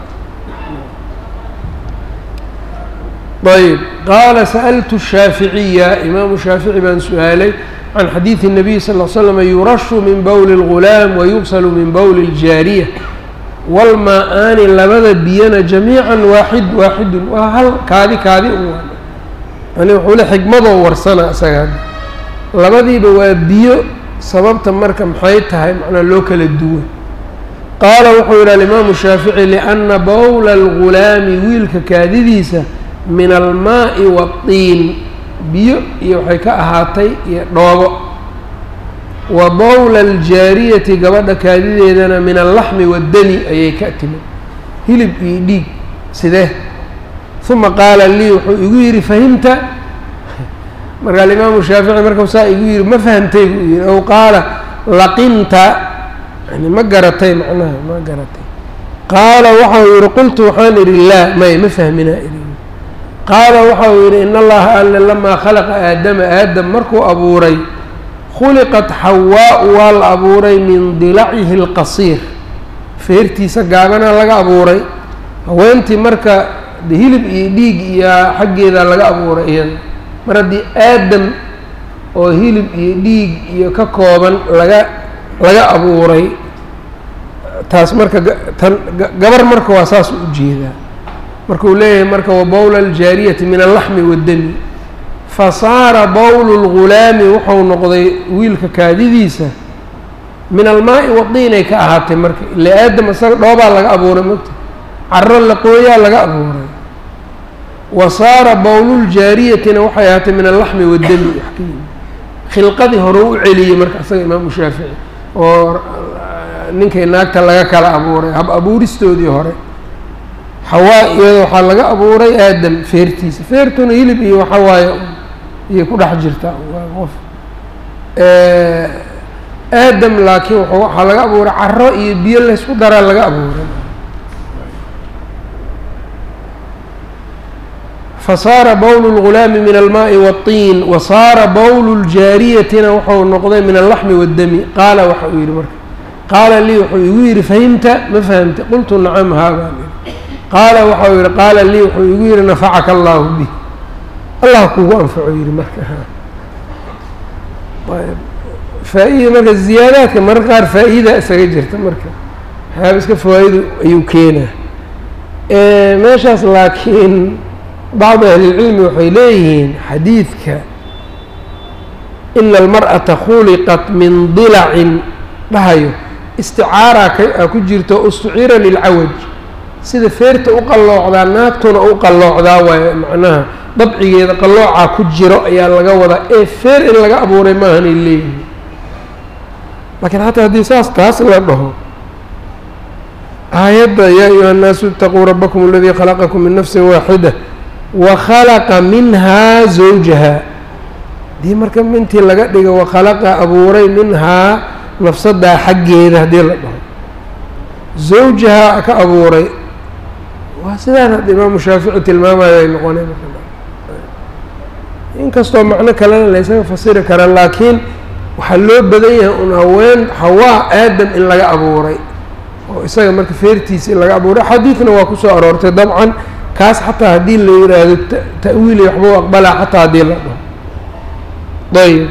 ayb qaala sa'altu shaaficiya imaamu shaafici baan su-aalay can xadiidi الnabiy sal ll slam yurashu min bowli اlgulaam wayugsalu min bowli اljaariya walmaa-aani labada biyana jamiica waaxid waaxidun waa hal kaadi kaadi u yani wuxuu le xigmadoo warsana isaga hadda labadiiba waa biyo sababta marka maxay tahay macnaa loo kala duwan qaala wuxuu yidhi alimaamu shaafici lianna bowla algulaami wiilka kaadidiisa min almaa'i waadtiin biyo iyo waxay ka ahaatay iyo dhoobo wa bowla aljaariyati gabadha kaadideedana min allaxmi waddani ayay ka timid hilib iyo dhiig sidee uma qaala lii wuxuu igu yidhi fahimta marka alimaamu shaafici markau saa igu yihi ma fahamtay buu yihi ow qaala laqinta yani ma garatay macnaha ma garatay qaala waxau yihi qultu waxaan idhi laa may ma fahminaa idhi qaala waxa uu yidhi in allaha alle lamaa khalaqa aadama aadam markuu abuuray khuliqat xawaa-u waa la abuuray min dilacihi اlqasiir feertiisa gaabanaa laga abuuray haweentii marka de hilib iyo dhiig iyo xaggeeda laga abuuray iyada mar haddii aadam oo hilib iyo dhiig iyo ka kooban laga laga abuuray taas marka tan gabar marka waa saas u jeedaa marka uu leeyahay marka wa bowla aljaariyati min allaxmi waddami fa saara bowlu lgulaami wuxuu noqday wiilka kaadidiisa min almaai wadiinay ka ahaatay marka ila aadam isaga dhoobaa laga abuuray mogta caro laqooyaa laga abuuray wa saara bowluljaariyatina waxay ahaatay min allaxmi waddami wax ka yimi khilqadii hore u celiyey marka isaga imaamu shaafici oo ninkay naagta laga kala abuuray hab abuuristoodii hore xawaa iyada waxaa laga abuuray aadam feertiisa feertuna hilib iyo waxa waaye iyay ku dhex jirtaa waa qof aadam laakiin waxaa laga abuuray caro iyo biyo laysku daraa laga abuuray fasaara bowlu lgulaami min almaai waالطiin wa saara bowlu ljaariyatina wuxuu noqday min allaxmi waddami qaala waxa uu yihi marka qaala lii wuxuu igu yidhi fahimta ma fahamta qultu nacam haabaan qaala waxau yihi qaala lii wuxuu igu yihi nafacaka allaahu bih allah kugu anfaco yihi marka faa-ida marka ziyaadaadka mararka qaar faa-ida isaga jirta marka waxyaaba iska fawaa'idu ayuu keenaa meeshaas laakiin bacdu ahlilcilmi waxay leeyihiin xadiidka ina almar'ata khuliqat min dilacin dhahayo isticaara ka ku jirto ustucira lilcawaj sida feerta u qalloocdaa naagtuna u qalloocdaa waayo macnaha dabcigeeda qalloocaa ku jiro ayaa laga wadaa ee feer in laga abuuray maahanay leeyihiin laakiin xataa haddii saas taas la dhaho aayadda yaa ayuha annaasu itaquu rabbakum aladii khalaqakum min nafsin waaxida wa khalaqa minhaa zawjaha haddii marka mintii laga dhigo wakhalaqa abuuray minhaa nafsadaa xaggeeda haddii la dhaho zawjaha ka abuuray waa sidaan hadda imaamu shaafici tilmaamayo ay noqoneen inkastoo macno kalena laysaga fasiri kara laakiin waxaa loo badan yahay un haween hawaa aadam in laga abuuray oo isaga marka feertiisa in laga abuuray xadiidna waa kusoo aroortay dabcan kaas xataa haddii la yidhaahdo ta'wiili waxbuu aqbalaa xataa haddii la dhaho ayb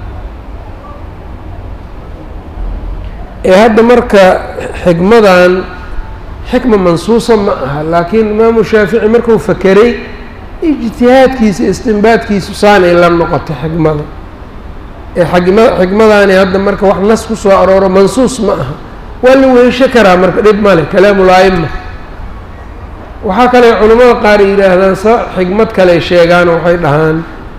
ee hadda marka xikmadan xikma mansuusa ma aha laakiin imaamu shaafici markuu fakeray ijtihaadkiisa istinbaadkiisu saanay la noqotay xikmada ee xikma xikmadaani hadda marka wax nas ku soo arooro mansuus ma aha waa la weesho karaa marka dhib male kalaamul-aima waxaa kale culimmada qaar yidhaahdaan sa xikmad kale sheegaan waxay dhahaan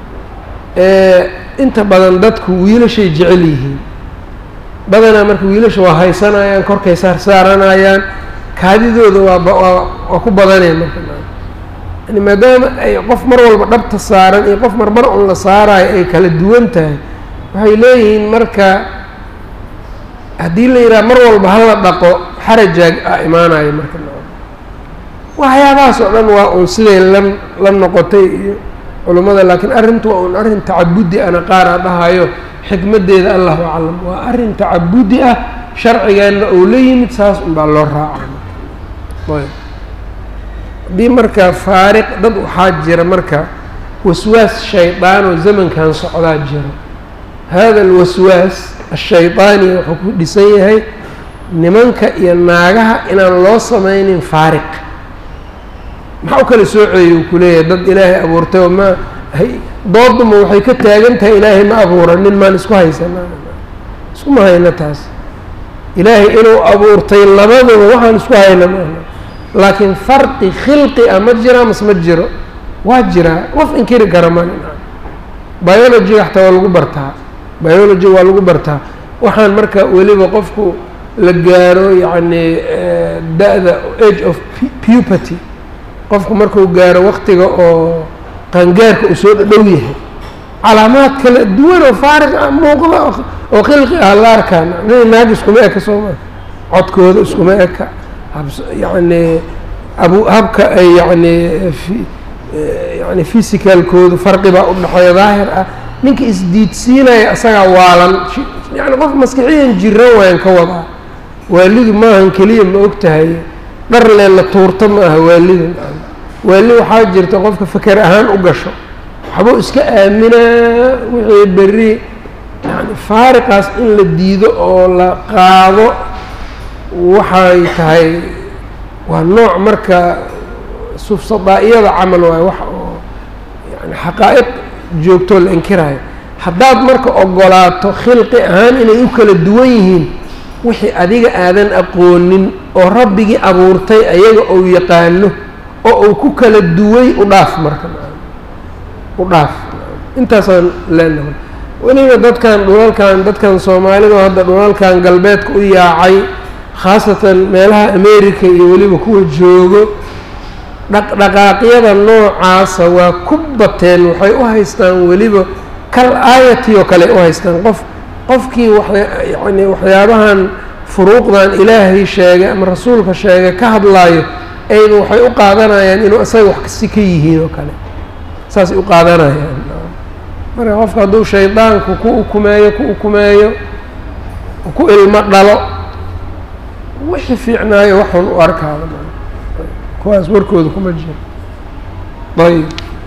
inta badan dadku wiilashay jecel yihiin badanaa marka wiilasha waa haysanayaan korkay saarsaaranayaan kaadidooda waawaa waa ku badaneen marka yani maadaama ay qof mar walba dhabta saaran iyo qof marmar un la saarayo ay kala duwan tahay waxay leeyihiin marka haddii la yidhaha mar walba hala dhaqo xarajaag a imaanayo marka waxyaabahaas oo dhan waa un siday la la noqotay iyo culummada laakiin arrintu waa un arrin tacabudi ana qaara dhahayo xikmaddeeda allahu aclam waa arrin tacabudi ah sharcigeenna ou la yimid saas unbaa loo raaca haddii marka faariq dad waxaa jira marka waswaas shaydaanoo zamankan socdaa jiro hada alwaswaas ashaydaani wuxuu ku dhisan yahay nimanka iyo naagaha inaan loo sameynin faariq maxaa u kala sooceeyey uu kuleeyahay dad ilaahay abuurtay oo ma dooduma waxay ka taagan tahay ilaahay ma abuuranin maan isku haysanaa iskuma hayno taas ilaahay inuu abuurtay labadaba waxaan isku hayna maaha laakiin farqi khilqi ah ma jiraa mas ma jiro waa jiraa qof inkiri kara mani biologiga xataa waa lagu bartaa biology waa lagu bartaa waxaan marka weliba qofku la gaaro yacni da-da age of puberty qofku markuu gaaro waktiga oo qaangaarka uu soo dhadhow yahay calaamaad kala duwan oo faariq ah muuqda oo khilqi ah la arkaan nin naag iskuma eka sooma codkooda iskuma eka yacni abu habka ay yacni yani physicalkoodu farqi baa u dhexeeya daahir ah ninka isdiidsiinaya isagaa waalan yani qof maskixiyan jiran wayan ka wadaa waalidu maahan keliya ma og tahay dhar leen la tuurto ma aha waalida waali waxaa jirta qofka faker ahaan u gasho waxbuu iska aaminaa wixii berri yani faariqaas in la diido oo la qaado waxay tahay waa nooc marka sufsadaa-iyada camal waayo wax oo yani xaqaa'iq joogtoo la inkirayo haddaad marka ogolaato khilqi ahaan inay u kala duwan yihiin wixii adiga aadan aqoonin oo rabbigii abuurtay ayaga ou yaqaano oo uu ku kala duway u dhaaf marka u dhaaf intaasaan leenahay weliba dadkan dhulalkan dadkan soomaalida hadda dhulalkan galbeedka u yaacay khaasatan meelaha america iyo weliba kuwa joogo dhaqdhaqaaqyada noocaasa waa ku bateen waxay u haystaan weliba kal aayati oo kale u haystaan qof qofkii wayani waxyaabahan furuuqdan ilaahay sheegay ama rasuulka sheegay ka hadlaayo ayba waxay u qaadanayaan inuu isaga wax kasi ka yihiin oo kale saasay u qaadanayaan marka qofka hadduu shaydaanku ku ukumeeyo ku ukumeeyo ku ilmo dhalo wixii fiicnaayo waxun u arkaada kuwaas warkooda kuma jiro ayb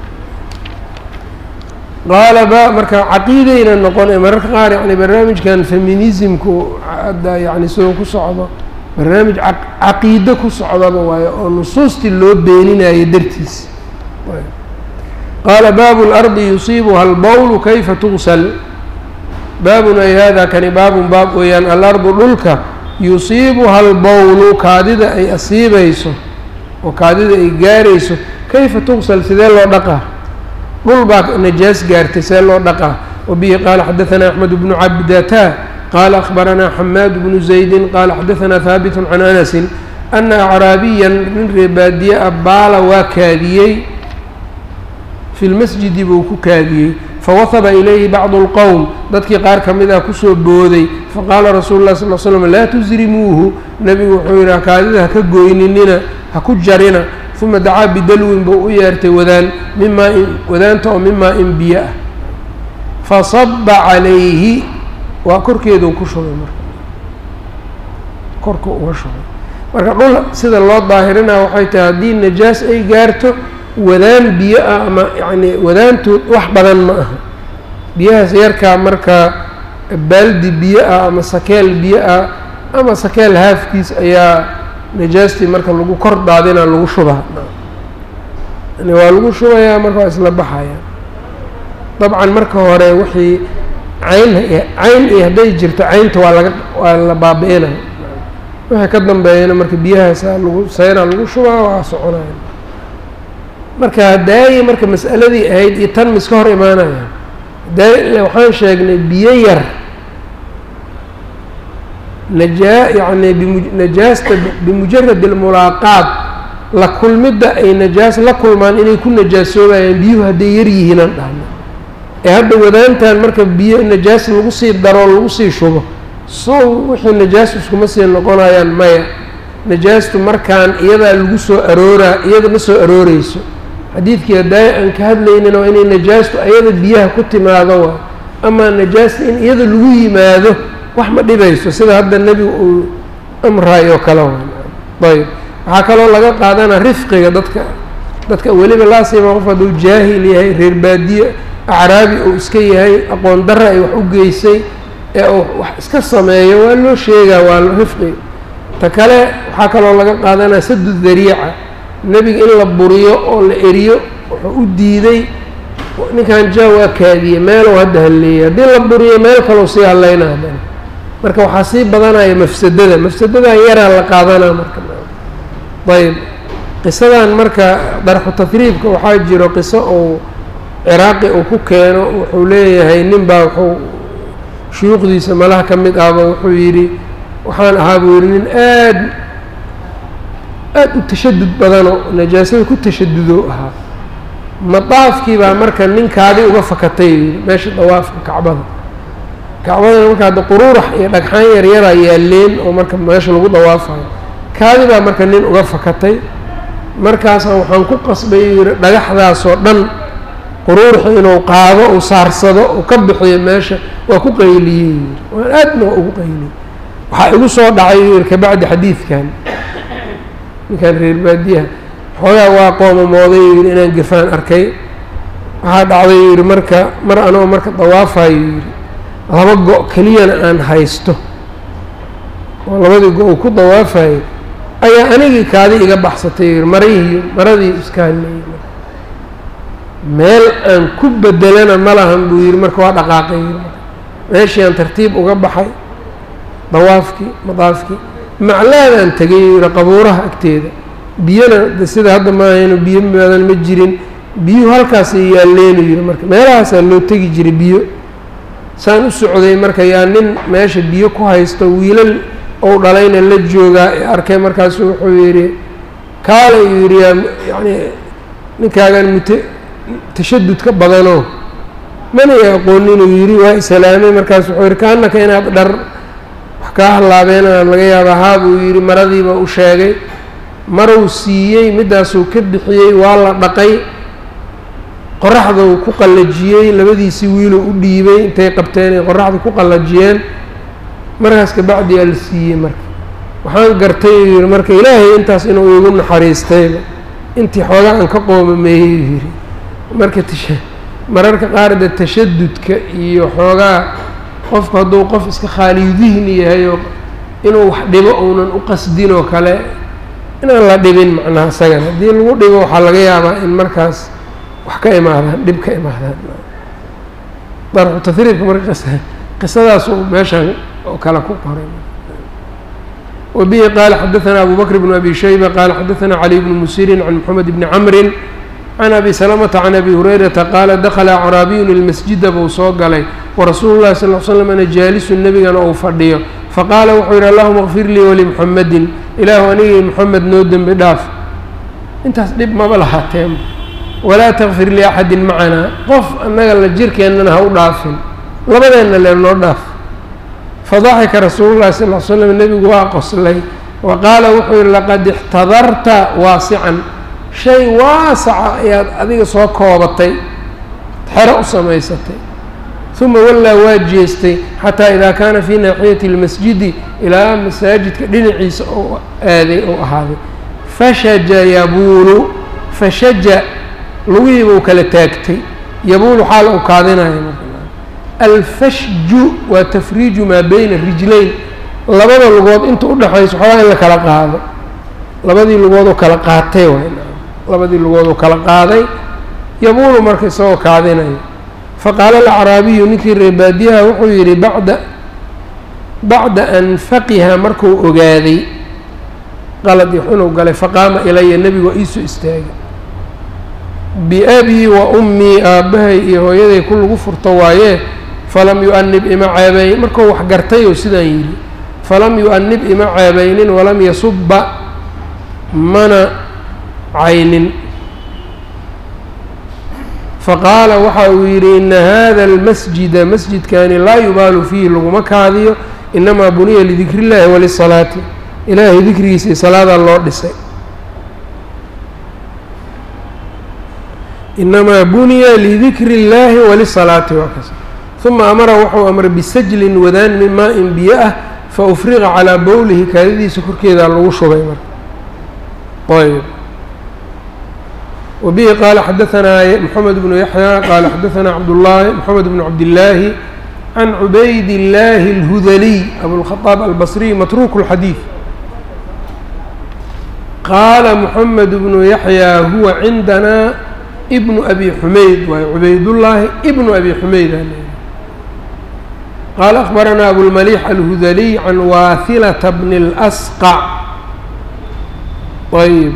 qaala ba marka caqiidayna noqon mararka qaar yani barnaamijkan feminismku hadda yani sidoo ku socdo barnaamij caqiido ku socdaba waayo oo nusuustii loo beeninayo dartiis qaala baabu اlardi yusiibuha albowlu kayfa tugsal baabun ay hada kani baabun baab weeyaan alardu dhulka yusiibuha albowlu kaadida ay asiibayso oo kaadida ay gaarayso kayfa tugsal sidee loo dhaqaa dhul baa najaas gaartay see loo dhaqaa wabihi qaala xadaثana axmed bnu cabdata qaala akhbaranaa xamaad bnu zaydi qaala xadaثana haabit can anasi ana acraabiya nin reebaadiye a baala waa kaadiyey fi lmasjidi buu ku kaadiyey fawahaba ilayhi bacdu اlqowm dadkii qaar ka mid ah kusoo booday faqaala rasuulu lah sal l slm laa tusrimuuhu nebigu wuxuu yidhi kaadida haka goyninina ha ku jarina uma dacaa bidalwin buu u yeertay wadaan mimaa in wadaanta oo mimaa in biyo ah fasaba calayhi waa korkeeduu ku shubay marka korka uga shubay marka dhul sida loo daahirinaa waxay tahay haddii najaas ay gaarto wadaan biyo ah ama yacni wadaantood wax badan ma aha biyahaas yarkaa marka baaldi biyo ah ama sakeel biyo ah ama sakeel haafkiis ayaa najaastii marka lagu kor daadinaa lagu shubaa yani waa lagu shubayaa marka waa isla baxaya dabcan marka hore wixii cayn cayn iyo hadday jirto caynta waa laga waa la baabi-inaya wixii ka dambeeyana marka biyahaasa lagu seynaa lagu shubaa waa soconaya marka hadaayi marka mas'aladii ahayd iyo tan miska hor imaanaya hadaayi waxaan sheegnay biyo yar najaa yacni bimu najaasta bimujarad almulaaqaat la kulmidda ay najaas la kulmaan inay ku najaasoobayaan biyuhu hadday yar yihiinaan dhahno ee hadda wadaantan marka biyo najaas lagu sii daroo lagu sii shubo sow wixii najaas iskuma sii noqonayaan maya najaastu markaan iyadaa lagu soo arooraa iyada ma soo arooreyso xadiidkii hadaaye aan ka hadlaynin waa inay najaastu ayada biyaha ku timaado waa amaa najaasta in iyada lagu yimaado wax ma dhibayso sida hadda nebigu uu amraayoo kale ayb waxaa kaloo laga qaadanaa rifqiga dadka dadka weliba laasiima qof hadduu jaahil yahay reer baadiye acraabi uu iska yahay aqoon darra ay wax u geysay ee uu wax iska sameeyo waa loo sheegaa waa rifqi ta kale waxaa kaloo laga qaadanaa sadu dariica nebiga in la buriyo oo la eriyo wuxuu u diiday ninkan jaa waa kaadiyey meelow hadda halleeyay haddii la buriyo meel kalou sii hadlayna haddana marka waxaa sii badanaya mafsadada mafsadadan yaraa la qaadanaa marka ayb qisadan marka darxu tahriibka waxaa jiro qiso uu ciraaqi uu ku keeno wuxuu leeyahay nin baa wuxuu shuyuukhdiisa malaha ka mid ahba wuxuu yidhi waxaan ahaa buu yidhi nin aad aad u tashadud badanoo najaasada ku tashadudo ahaa madaafkii baa marka ninkaadi uga fakatay yidhi meesha dawaafka kacbada kacbadana marka hadda quruurax iyo dhagxaan yaryaraa yaaleen oo marka meesha lagu dawaafayo kaadi baa marka nin uga fakatay markaasaan waxaan ku qasbay yidhi dhagaxdaasoo dhan quruurxi inuu qaado uu saarsado uu ka bixiyo meesha waa ku qayliyey yidhi waan aadna waa ugu qayliyey waxaa igu soo dhacay yidhi kabacdi xadiidkan ninkan reer baadiyaha xoogaa waa qoomamooday yidhi inaan gafaan arkay waxaa dhacday yidhi marka mar anoo marka dawaafayo yidhi laba go' keliyana aan haysto oo labadii go- uu ku dawaafayo ayaa anigii kaadi iga baxsatay yidhi marihii maradii iska hadleeyey meel aan ku bedelana ma lahan buu yidhi marka waa dhaqaaqay yidhi meeshii aan tartiib uga baxay dawaafkii madaafkii maclaadaan tegay yidhi qabuuraha agteeda biyona de sida hadda maahayno biyo maadan ma jirin biyuhu halkaasay yaalleenu yidhi marka meelahaasaa loo tegi jiray biyo saan u socday marka yaa nin meesha biyo ku haysto wiilal ou dhalayna la joogaa ee arkay markaasu wuxuu yidhi kaala uu yidhi yaa yacni ninkaagan mute tashadudka badanoo mana i aqoonin uu yidhi waa islaamay markaas wuxuu yidhi kaanaka inaad dhar wax kaa hallaabeen aad laga yaaba haa buu yidhi maradiiba u sheegay maruu siiyey middaasuu ka bixiyey waa la dhaqay qoraxdau ku qallajiyey labadiisii wiiluu u dhiibay intay qabteen ay qoraxda ku qallajiyeen markaas kabacdi aa la siiyey marka waxaan gartay uu yidhi marka ilaahay intaas inuu igu naxariistayba intii xoogaa aan ka qoomameeyey uu yidhi marka tasha mararka qaar de tashadudka iyo xoogaa qofku hadduu qof iska khaaliyudihni yahay oo inuu wax dhibo uunan u qasdin oo kale inaan la dhibin macnaha isagan haddii lagu dhibo waxaa laga yaabaa in markaas wax ka imaadaan dhib ka imaadaan darxu tahriibka marka qis qisadaas uu meeshan oo kale ku qoray wabihi qaala xadaثana abu bakr bn abi shayba qaala xadaثana cali bnu musirin can moxamed bni camrin can abi salamata can abi hurayrata qaala dakla acraabiyun ilmasjida buu soo galay warasuulu llahi sal l slam ana jaalisun nebigana uu fadhiyo faqaala wuxuu yidhi allahuma kfir lii walimuxamedin ilaahu anigii moxamed noo dembi dhaaf intaas dhib maba lahaateen walaa takfir liaxadin macanaa qof annaga la jirkeennana ha u dhaafin labadeenna lee noo dhaaf fadaxika rasuulu llahi sal l slam nebigu waa qoslay wa qaala wuxuu yihi laqad ixtadarta waasican shay waasaca ayaad adiga soo koobatay xero u samaysatay uma wallaa waa jeestay xataa idaa kaana fii naaxiyati اlmasjidi ilaa masaajidka dhinaciisa ou aaday ou ahaaday fashaja yabuulu fashaja lugihiibuu kala taagtay yabuulu xaal u kaadinaya alfashju waa tafriiju maa beyna rijlayn labada lugood inta udhexayso waxoogaa in la kala qaado labadii lugood oo kala qaatay waay labadii lugood oo kala qaaday yabuulu marka isagoo kaadinaya faqaala alacraabiyu ninkii reebaadiyaha wuxuu yidhi bacda bacda an faqiha markuu ogaaday qaladii inuu galay faqaama ilaya nebigu waa iisoo istaagay biabii wa ummii aabbahay iyo hooyaday ku lagu furto waayee falam yu-anib ima ceebayn markuu wax gartay oo sidaan yidhi falam yu-anib ima ceebaynin walam yasubba mana caynin faqaala waxa uu yidhi ina hada almasjida masjidkani laa yubaalu fiihi laguma kaadiyo inamaa buniya lidikri illahi walisalaati ilaahay dikrigiisa iyo salaadaa loo dhisay inamaa buniya lidikri اllaahi walisalaati waa kas uma amara wuxuu amray bisajlin wadaan min maa-in biyo ah faufriqa calaa bowlihi kaadadiisa korkeedaa lagu shubay marka ayb وبه qال xdثnا محمد بن يحيى qال xdثnا عبداللahi محمد بن عبداللahi عن عubayd اللahi الهdلي أبوالخطاب البصري متروك الحديث qاla محمد بن يحيى هو عندنا بن أبي حمayd waay عubaydاللahi بن أبي حمayd qال أخبرnا أبوالمليح الهdلي عن واثلة بن الأسقع yب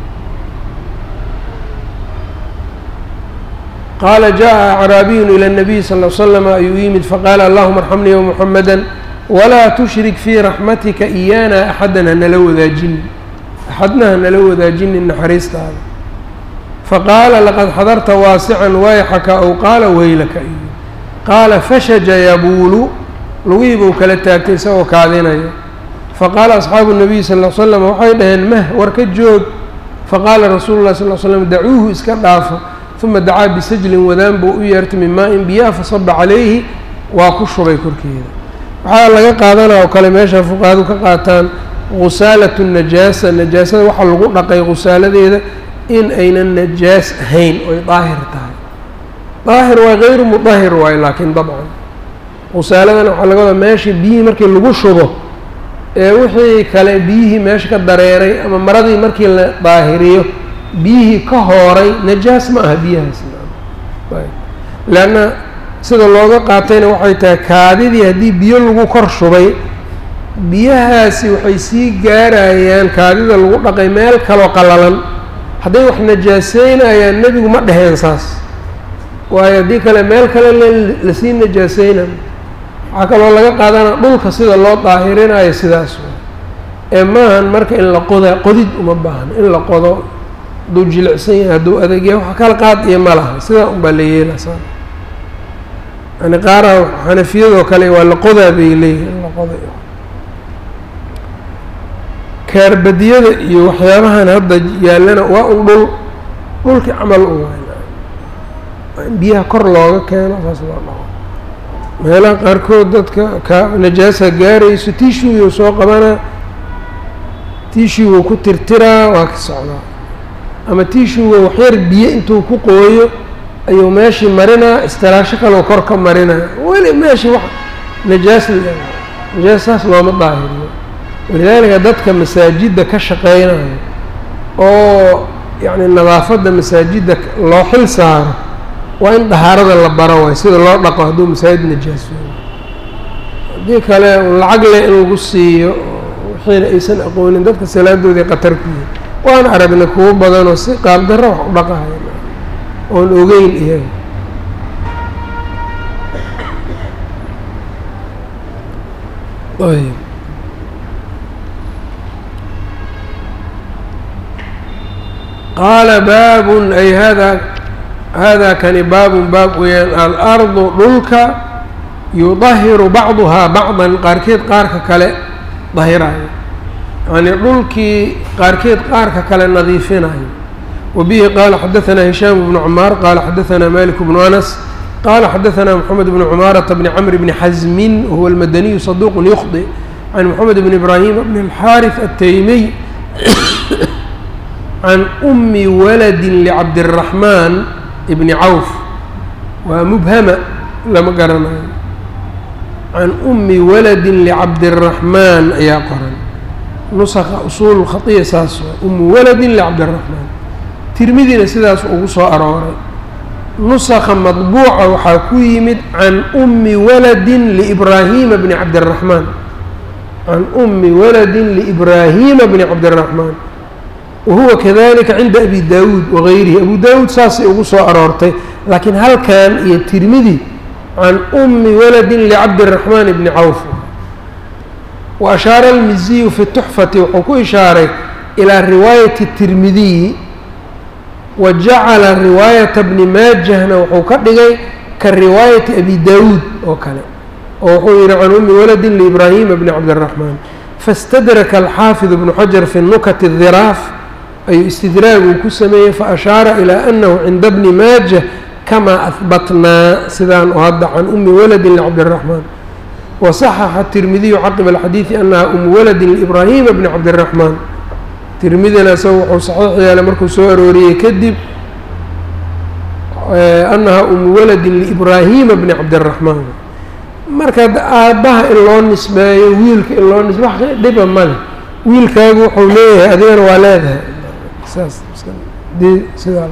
qaala jaءa acraabiyun ilى الnabiy sal ll slm ayuu yimid faqaala allahuma arxamnii wmuxamada walaa tushrik fii raxmatika iyaana axadan hanala wadaajinin axadna hanala wadaajinin naxariistaada faqaala laqad xadarta waasican wayxaka ow qaala weylaka iyo qaala fashaja yabuulu lugihii buu kala taagtay isagoo kaadinaya faqaala asxaabu الnabiy sal l slam waxay dhaheen mah war ka joog faqaala rasuulu llahi sal l slam dacuuhu iska dhaafa uma dacaa bisajlin wadaan buu u yeertay min maa-in biyaa fasaba calayhi waa ku shubay korkeeda waxaa laga qaadanaa oo kale meesha fuqahadu ka qaataan khusaalatu najaasa najaasada waxaa lagu dhaqay khusaaladeeda in aynan najaas ahayn oy daahir tahay daahir waa hayru mudahir waayo laakiin dabcan khusaaladana waxaa laga wadaa meesha biyihii markii lagu shubo ee wixii kale biyihii meesha ka dareeray ama maradii markii la daahiriyo biyihii ka hooray najaas ma aha biyahaas leanna sida looga qaatayna waxay tahay kaadidii haddii biyo lagu kor shubay biyahaasi waxay sii gaarayaan kaadida lagu dhaqay meel kaloo qallalan hadday wax najaaseynayaan nebigu ma dheheen saas waayo haddii kale meel kale lasii najaaseynayo waxaa kaloo laga qaadana dhulka sida loo daahirinayo sidaas ee maahan marka in la qoda qodid uma baahno in la qodo hadduu jilicsan yahay hadduu adegyahay wax kala qaad iyo ma laha sidaa unbaa la yeelasaa yani qaaraha xanafiyadoo kale waa la qodaa bay leeyihin in la qoday kaarbadiyada iyo waxyaabahan hadda yaallana waa un dhul dhulkii camal u waay in biyaha kor looga keeno saas loo dhaqo meelaha qaarkood dadka ka najaasa gaarayso tishuuyuu soo qabanaa tishuwuu ku tirtiraa waa ka socdaa ama tishuga waxyar biyo intuu ku qooyo ayuu meeshii marinaa istiraasho kaloo kor ka marinaa weli meeshii wax najaas najaas saas looma daahiriyo walidaalika dadka masaajidda ka shaqeynayo oo yacni nadaafadda masaajidda loo xil saaro waa in dahaarada la baro waay sida loo dhaqo hadduu masaajid najaasoyo haddii kale lacag leh in lagu siiyo wixiina aysan aqoonin dadka salaadoodii qatar ku yihi waan aragnay kuwo badanoo si qaabdarro wax u dhaqahayo oon ogeyn iyaga ayb qaala baabun ay hada hada kani baabun baab weeyaan alardu dhulka yudahiru bacduhaa bacdan qaarkeed qaarka kale dahirayo yacnii dhulkii qaarkeed qaarka kale nadiifinayo wabihi qaala xadaثanaa hishaam bnu cmaar qaala xadaثanaa malik bnu anas qaala xadaثanaa moxamed bnu cumaarata bni camr bni xasmin wahuwa almadaniyu saduuq yukhdi can moxamed bni ibraahim bni اlxaariث ataymiy can umi waladi licabdiraxmaan ibni cawf waa mubhama lama garanayo can umi waladi licabdiraxmaan ayaa qoran nusaka usuul khaiya saas waa umu waladin licabdiraxmaan tirmidina sidaas ugu soo arooray nusakha madbuuca waxaa ku yimid can umi waladin liibraahiima bni cabdiraxmaan can umi waladin liibraahiima bni cabdiraxmaan wahuwa kadalika cinda abi daawuud wagayrihi abu daawuud saasay ugu soo aroortay laakiin halkan iyo tirmidi can umi waladin licabdiraxmaan bni cawf wa ashaara almiziyu fi tuxfati wuxuu ku ishaaray ilaa riwaayati tirmidiyi wa jacala riwaayata bni maajahna wuxuu ka dhigay ka riwaayati abi daawuud oo kale oo wuxuu yihi can umi waladin liibraahiima bni cabdiraxmaan faاstadraka alxaafid bnu xajar fi nukati dhiraaf ayuu istidraag uu ku sameeyey faashaara ilaa anahu cinda bni maajah kamaa ahbatnaa sidaan oo hadda can umi waladin licabdiraxmaan wasaxaxa tirmidiyu caqiba alxadiidi anaha umu waladin liibraahiima bni cabdiraxmaan tirmidina isaga wuxuu saxiix yeelay markuu soo arooriyey kadib anaha umu waladin liibraahiima bni cabdiraxmaan marka aabbaha in loo nisbeeyo wiilka in loo nisbe wax dhiba male wiilkaagu wuxuu leeyahay adigana waa leedahay saas dii sidaa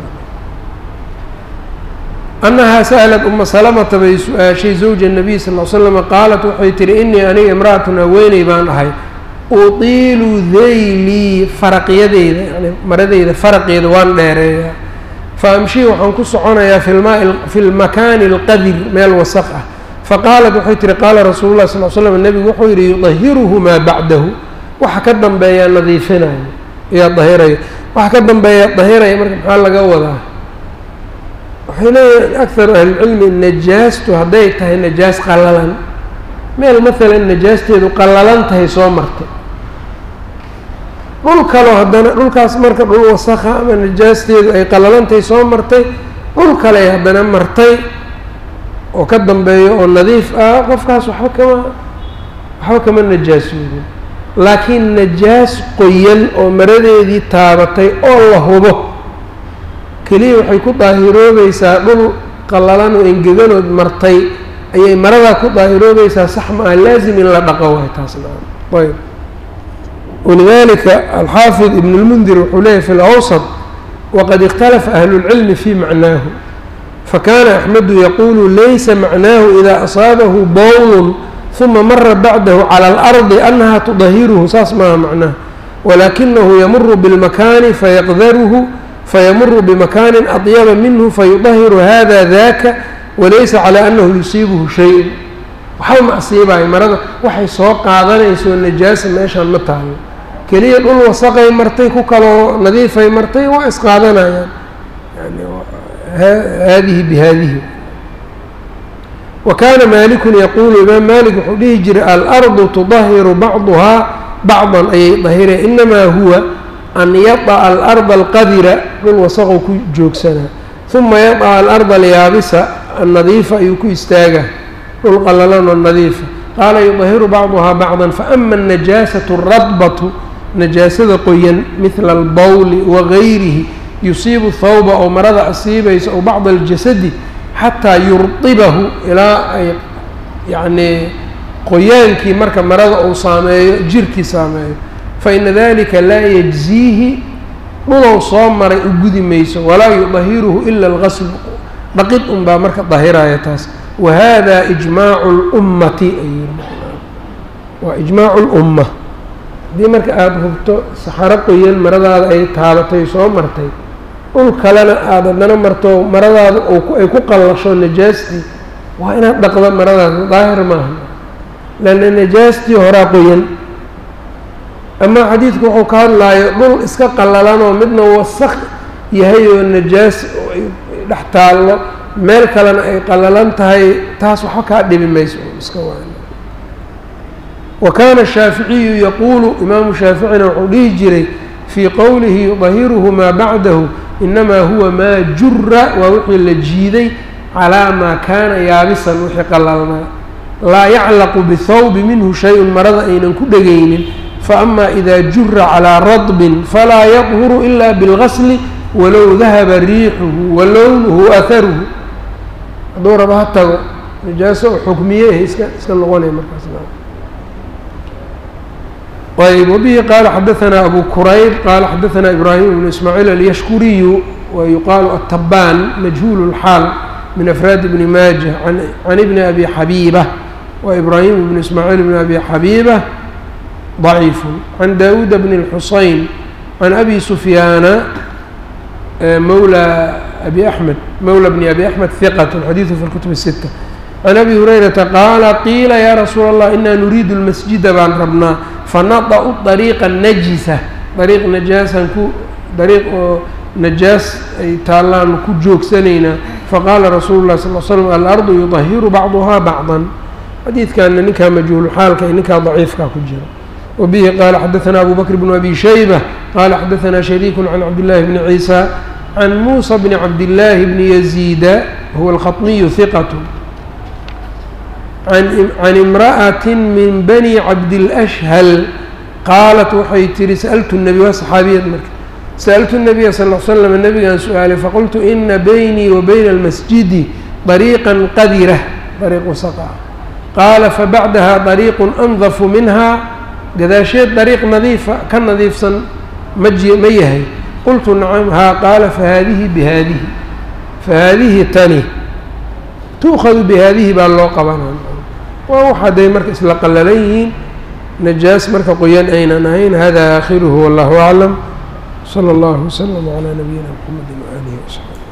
annahaa sa'lat uma salamata bay su-aashay zawja nabiy sal l slama qaalat waxay tihi inii aniga imra'atun haweeney baan ahay utiilu daylii faraqyadeyda yani maradeyda faraqeeda waan dheereeyaa fa amshii waxaan ku soconayaa filmaa fi lmakaani alqadir meel wasaq ah faqaalat waxay tihi qaala rasuulu lah sal l slam nebigu wuxuu yidhi yudahiruhu maa bacdahu waxa ka dambeeyaa nadiifinayo ayaa dahiraya waxa ka dambeeya dahiraya marka maxaa laga wadaa waxay leeyihin akharu ahlilcilmi najaastu hadday tahay najaas qallalan meel maalan najaasteedu qallalan tahay soo martay dhul kaloo haddana dhulkaas marka dhul wasakha ama najaasteedu ay qalalantay soo martay dhul kale haddana martay oo ka dambeeyo oo nadiif ah qofkaas waxba kama waxba kama najaasoodin laakiin najaas qoyan oo maradeedii taabatay oo la hubo keliya waxay ku daahiroobaysaa dhul qallalan oo engeganood martay ayay maradaa ku daahiroobaysaa sax ma ah laazim in la dhaqo waay taasna ayb walidalika alxaafid ibn اlmundir wuxuu leeyahy fi lawsط waqad ikhtalafa ahlu اlcilmi fi macnaahu fakana axmedu yaqulu laysa macnaahu ida asaabahu bowl ثuma mara bacdahu calى اlarضi anaha tudahiruhu saas maaha macnaha walakinahu yamuru biاlmakani fayaqdaruhu fayamuru bimakaani aطyaba minhu fayudahiru hada daka walaysa calى anahu yusiibuhu shay waxba ma asiibayo marada waxay soo qaadanayso najaasa meeshaan ma taalo keliya dhul wasaqay martay ku kaloo nadiifay martay waa isqaadanayaan yani haadihi bihadihi wa kaana maalikun yaquulu imaam maalik wuxuu dhihi jiray alardu tudahiru bacduhaa bacdan ayay dahireen inamaa huwa an yada'a alarda alqadira dhul wasaqow ku joogsanaa uma yada'a alarda alyaabisa annadiifa ayuu ku istaagaa dhul qallalan oo nadiifa qaala yudahiru bacduhaa bacdan faama anajaasatu radbatu najaasada qoyan midla albawli wagayrihi yusiibu thawba oo marada asiibaysa ow bacda aljasadi xataa yurdibahu ilaa ay yacnii qoyaankii marka marada uu saameeyo jirkii saameeyo faina dalika laa yajziihi dhulow soo maray u gudi mayso walaa yudahiruhu ila algaslu dhaqid unbaa marka dahiraya taas wahada ijmaacu اlummati waa ijmaacu اlumma haddii marka aada hubto saxaro qoyan maradaada ay taabatay soo martay dhul kalena aada haddana marto maradaada ay ku qallasho najaastii waa inaad dhaqdo maradaada daahir maaha lanna najaastii horaa qoyan ama xadiidku wuxuu ka hadlaayo dhul iska qallalanoo midna wasaq yahay oo najaas ay dhex taallo meel kalena ay qallalan tahay taas waxba kaa dhibi mayso iska waan wa kaana shaaficiyu yaquulu imaamu shaaficina wuxuu dhihi jiray fii qowlihi yudahiruhu maa bacdahu inamaa huwa maa jura waa wixii la jiiday calaa maa kaana yaabisan wixii qallalnaa laa yaclaqu bihawbi minhu shay-un marada aynan ku dhegaynin faama ida jura calىa radbin falaa yadhuru ila biاlgasli walow dahaba riixuhu wa lownuhu aharuhu hadduu raba ha tago najaaso oo xukmiye iska iska noqonaya markaas ayb wabihi qaala xadaثna abu kurayb qaala xadaثna ibrahim ibnu ismaaciil alyashkuriyu wa yuqaalu atabaan majhuul اlxaal min afraad ibni maaja can ibni abi xabiiba wa ibrahim ibnu ismaaciil ibni abi xabiiba ضعيف عن داود بن الحصين عن أبي سفيان مولى أبي أحمد مولى بن أبي أحمد ثقة الحديث في الكتب الستة عن أبي هريرة قال قيل يا رسول الله إنا نريد المسجد بان ربنا فنطأ الطريق النجسة طريق نجاسا طريق نجاس أي تالان كجوك سنينا فقال رسول الله صلى الله عليه وسلم الأرض يطهر بعضها بعضا حديث كان نكا مجهول حال كأي نكا ضعيف كا كجرا وبه قال حدثنا أبو بكر بن أبي شيبة قال حدثنا شريك عن عبد الله بن عيسى عن موسى بن عبد الله بن يزيد هو الخطمي ثقة عن عن امرأة من بني عبد الأشهل قالت waxay tihi سألت النبي waa صxaabiyad marka سألت النبي صلى اه عليه وسلم النبgaan su-aalay faqلت إna بيني وبين المسجد طريقا qadرة طريق وسقع qaala fabacdaha طريق أنظف minها gadaasheed dariiq nadiifa ka nadiifsan ma ji ma yahay qultu nacam haa qaala fahaadihi bihaadihi fahaadihi tani tu'khadu bihaadihi baa loo qabanaa waa wax hadday marka isla qallalan yihiin najaas marka qoyan aynan ahayn hada aakhiruhu wallahu aclam salى اllahu wslm عlى nabiyina mxamedi waalihi wsaxbi